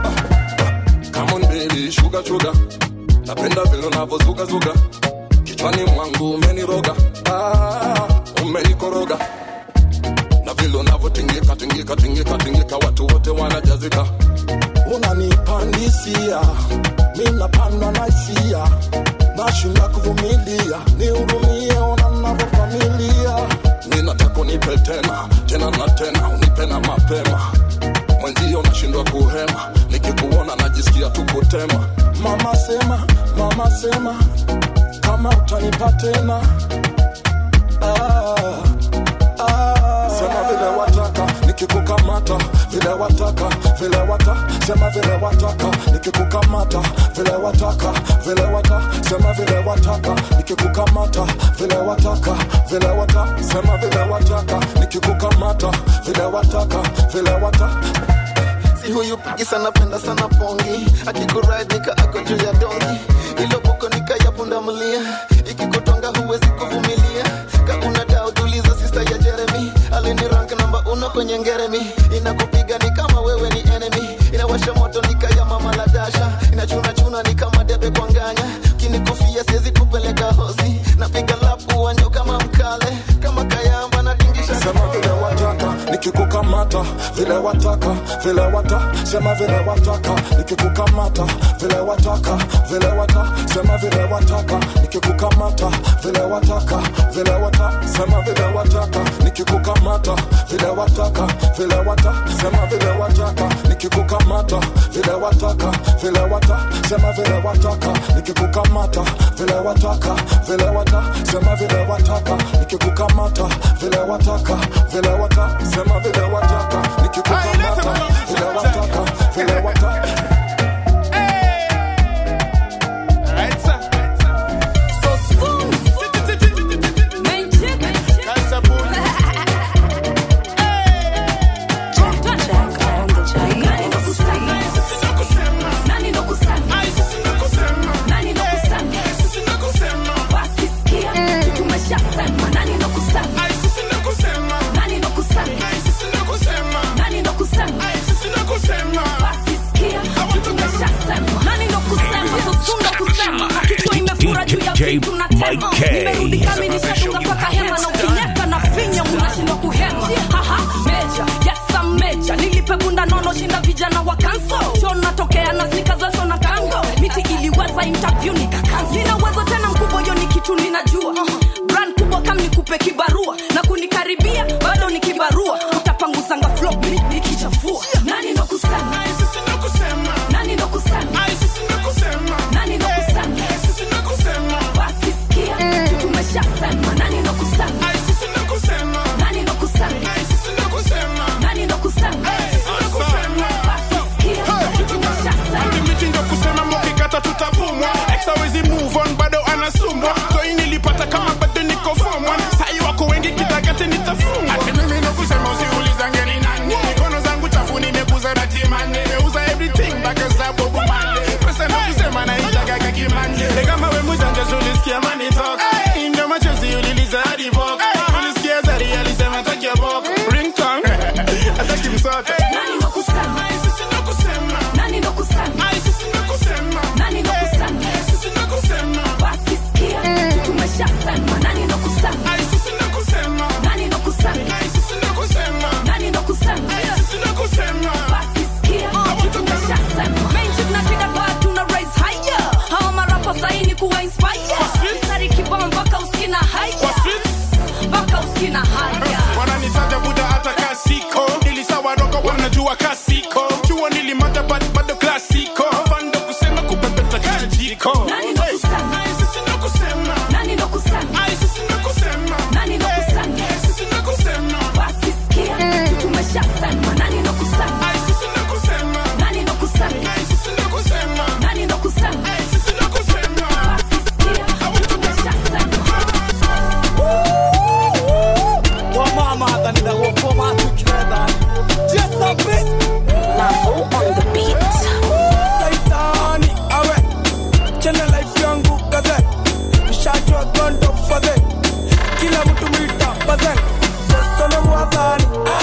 Come on baby, sugar sugar. Napenda vile unavyozugazuga kichwani mwangu umeniroga, ah, umenikoroga na vile unavyotingika tingika tingika tingika, watu wote wanajazika. unanipandisia mi napanda naisia nashinda kuvumilia nihurumie ona navyopamilia Mi nataka unipe tena tena na tena, unipe na mapema. Mwenzio nashindwa kuhema, nikikuona najisikia tu kutema. mama sema mama sema kama utanipa tena ah, ah. sema vile wataka nikikukamata vile wataka vile wata sema vile wataka nikikukamata vile wataka vile wata sema vile wataka nikikukamata vile wataka vile wata sema vile wataka nikikukamata vile wataka vile wata si huyu pigisa napenda sana pongi akikuride nika ako juu ya dongi ilo boko nika ya pundamilia ikikutonga huwezi kuvumilia kakuna dao tuliza sista ya jeremy alini rank namba uno kwenye ngeremi inakupiga ni kama wewe ni enemy inawasha moto nika ya mama la dasha inachunachuna ni kama debe kwa nganya kinikufia siwezi kupeleka hosi napiga lapu wanjo kama mkale kama kayamba na dingisha sema vile wataka nikikukamata vile wataka vile wata sema vile wataka nikikukamata vile wataka vile wata sema vile wataka nikikukamata vile wataka vile wata sema vile wataka nikikukamata vile wataka vile wata sema vile wataka nikikukamata vile wataka vile wata sema vile wataka nikikukamata vile wataka vile wata sema vile wataka nikikukamata vile wataka vile wata sema vile wataka nikikukamata vile wataka vile wata Nani ndo kusema? Basi sikia. jua kasiko jua nilimata bado bado klasiko fando kusema kupepeta kajiko Nani ndo kusema? Ai, sisi ndo kusema Nani ndo kusema? Ai, sisi ndo kusema Nani ndo kusema? Eh, sisi ndo kusema Basi sikia, tumeshasema. Nani ndo kusema? Ai, sisi ndo kusema Nani ndo kusema? Ai, sisi ndo kusema Nani ndo kusema? Eh, sisi ndo kusema Basi sikia, tumeshasema. wamama hata ninakokoma together just a bit Lavo on the beat. saitani awe chene life yangu kaze nishajua gondo fadhe kila mtu mwita baze jeso ne mwadhani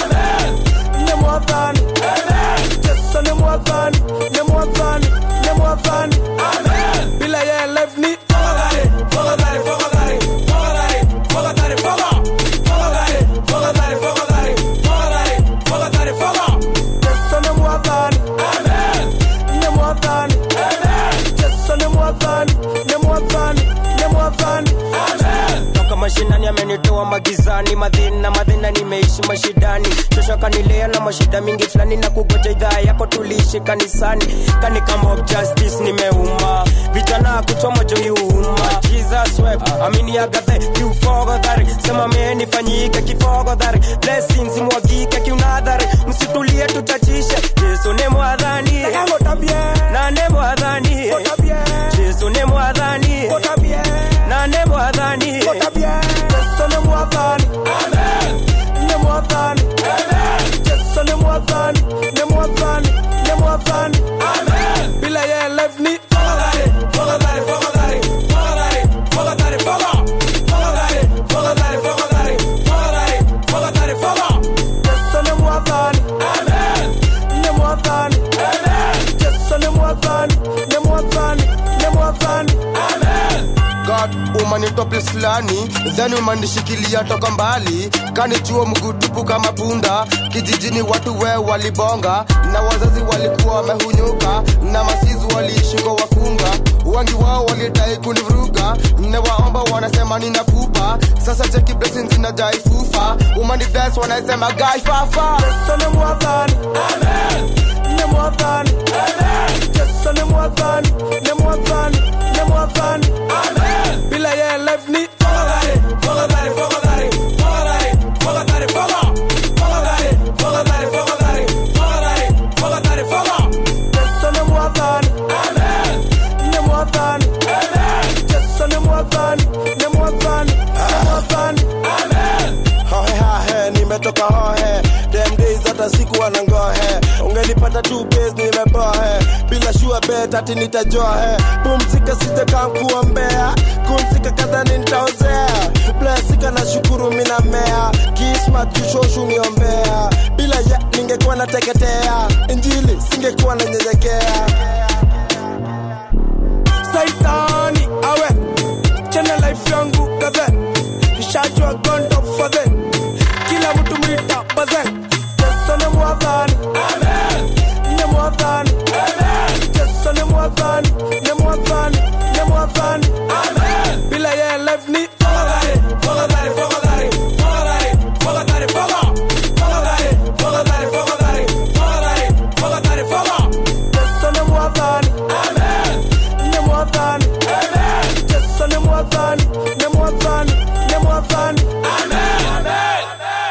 ne mwadhani jeso ne mwadhani ne mwadhani ne mwadhani bila ye life ni fogadhari fogadhari fogadhari fogadhari fogadhari foga fogadhari fogadhari fogadhari fogadhari fogadhari foga jeso ne mwadhani ne mwadhani jeso ne mwadhani ne mwadhani ne mwadhani toka mashinani amenitoa magizani madhina madhina nimeishi mashidani shosho kanilea na mashida mingi fulani na kugoja idhaa yako tuliishi kanisani kani kama of justice nimeuma vijana kuchoma joiuma jesus web amini agathe kiufogodhari sema menifanyike kifogodhari blessings mwagike kiunadhari msitulie tutachishe yesu ne mwadhani na ne mwadhani yesu ne mwadhani na ne mwadhani jeso ne mwadhani ne mwadhani jeso ne mwadhani ne mwadhani ne mwadhani bila ye life ni fogadhari fogadhari fogadhari fogadhari fogadhari foga fogadhari fogadhari fogadhari fogadhari fogadhari foga jeso ne mwadhani ne mwadhani jeso ne mwadhani ne mwadhani ne mwadhani god umanitope fulani then umanishikilia toka mbali kanichua mgutupu kama punda kijijini watu we walibonga na wazazi walikuwa wamehunyuka na masizi waliishi kwa wakunga wengi wao walitai kunivuruga newaomba wanasema nina pupa sasa cheki blessings zinajai fufa umanides wanasema gai fafa jeso ne mwadhani ne mwadhani jeso ne mwadhani ne mwadhani ne mwadhani bila ye life ni fogadhari fogadhari fogadhari fogadhari fogadhari foga fogadhari fogadhari fogadhari fogadhari fogadhari foga jeso ne mwadhani ne mwadhani jeso ne mwadhani ne mwadhani ne mwadhani hohe hahe nimetoka hohe dem days hata siku wanangohe ungenipata tu base nimebohe bila shua bet ati nitajohe pumzika sijakaa kuombea kumzika kadhani nitaozea blesika na shukuru mina mea kismat jushoshu niombea bila ya ningekuwa nateketea injili singekuwa nanyenyekea saitani awe chene life yangu kaze nishajua gondo fadhe kila mtu mwita baze jeso ne mwadhani ne mwadhani jeso ne mwadhani ne mwadhani ne mwadhani bila ye life ni fogadhari fogadhari fogadhari fogadhari fogadhari foga fogadhari fogadhari fogadhari fogadhari fogadhari foga jeso ne mwadhani ne mwadhani jeso ne mwadhani ne mwadhani ne mwadhani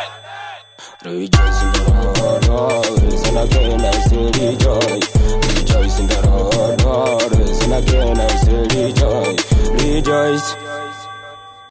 Rejoice in the Lord always, and again I say rejoice. Rejoice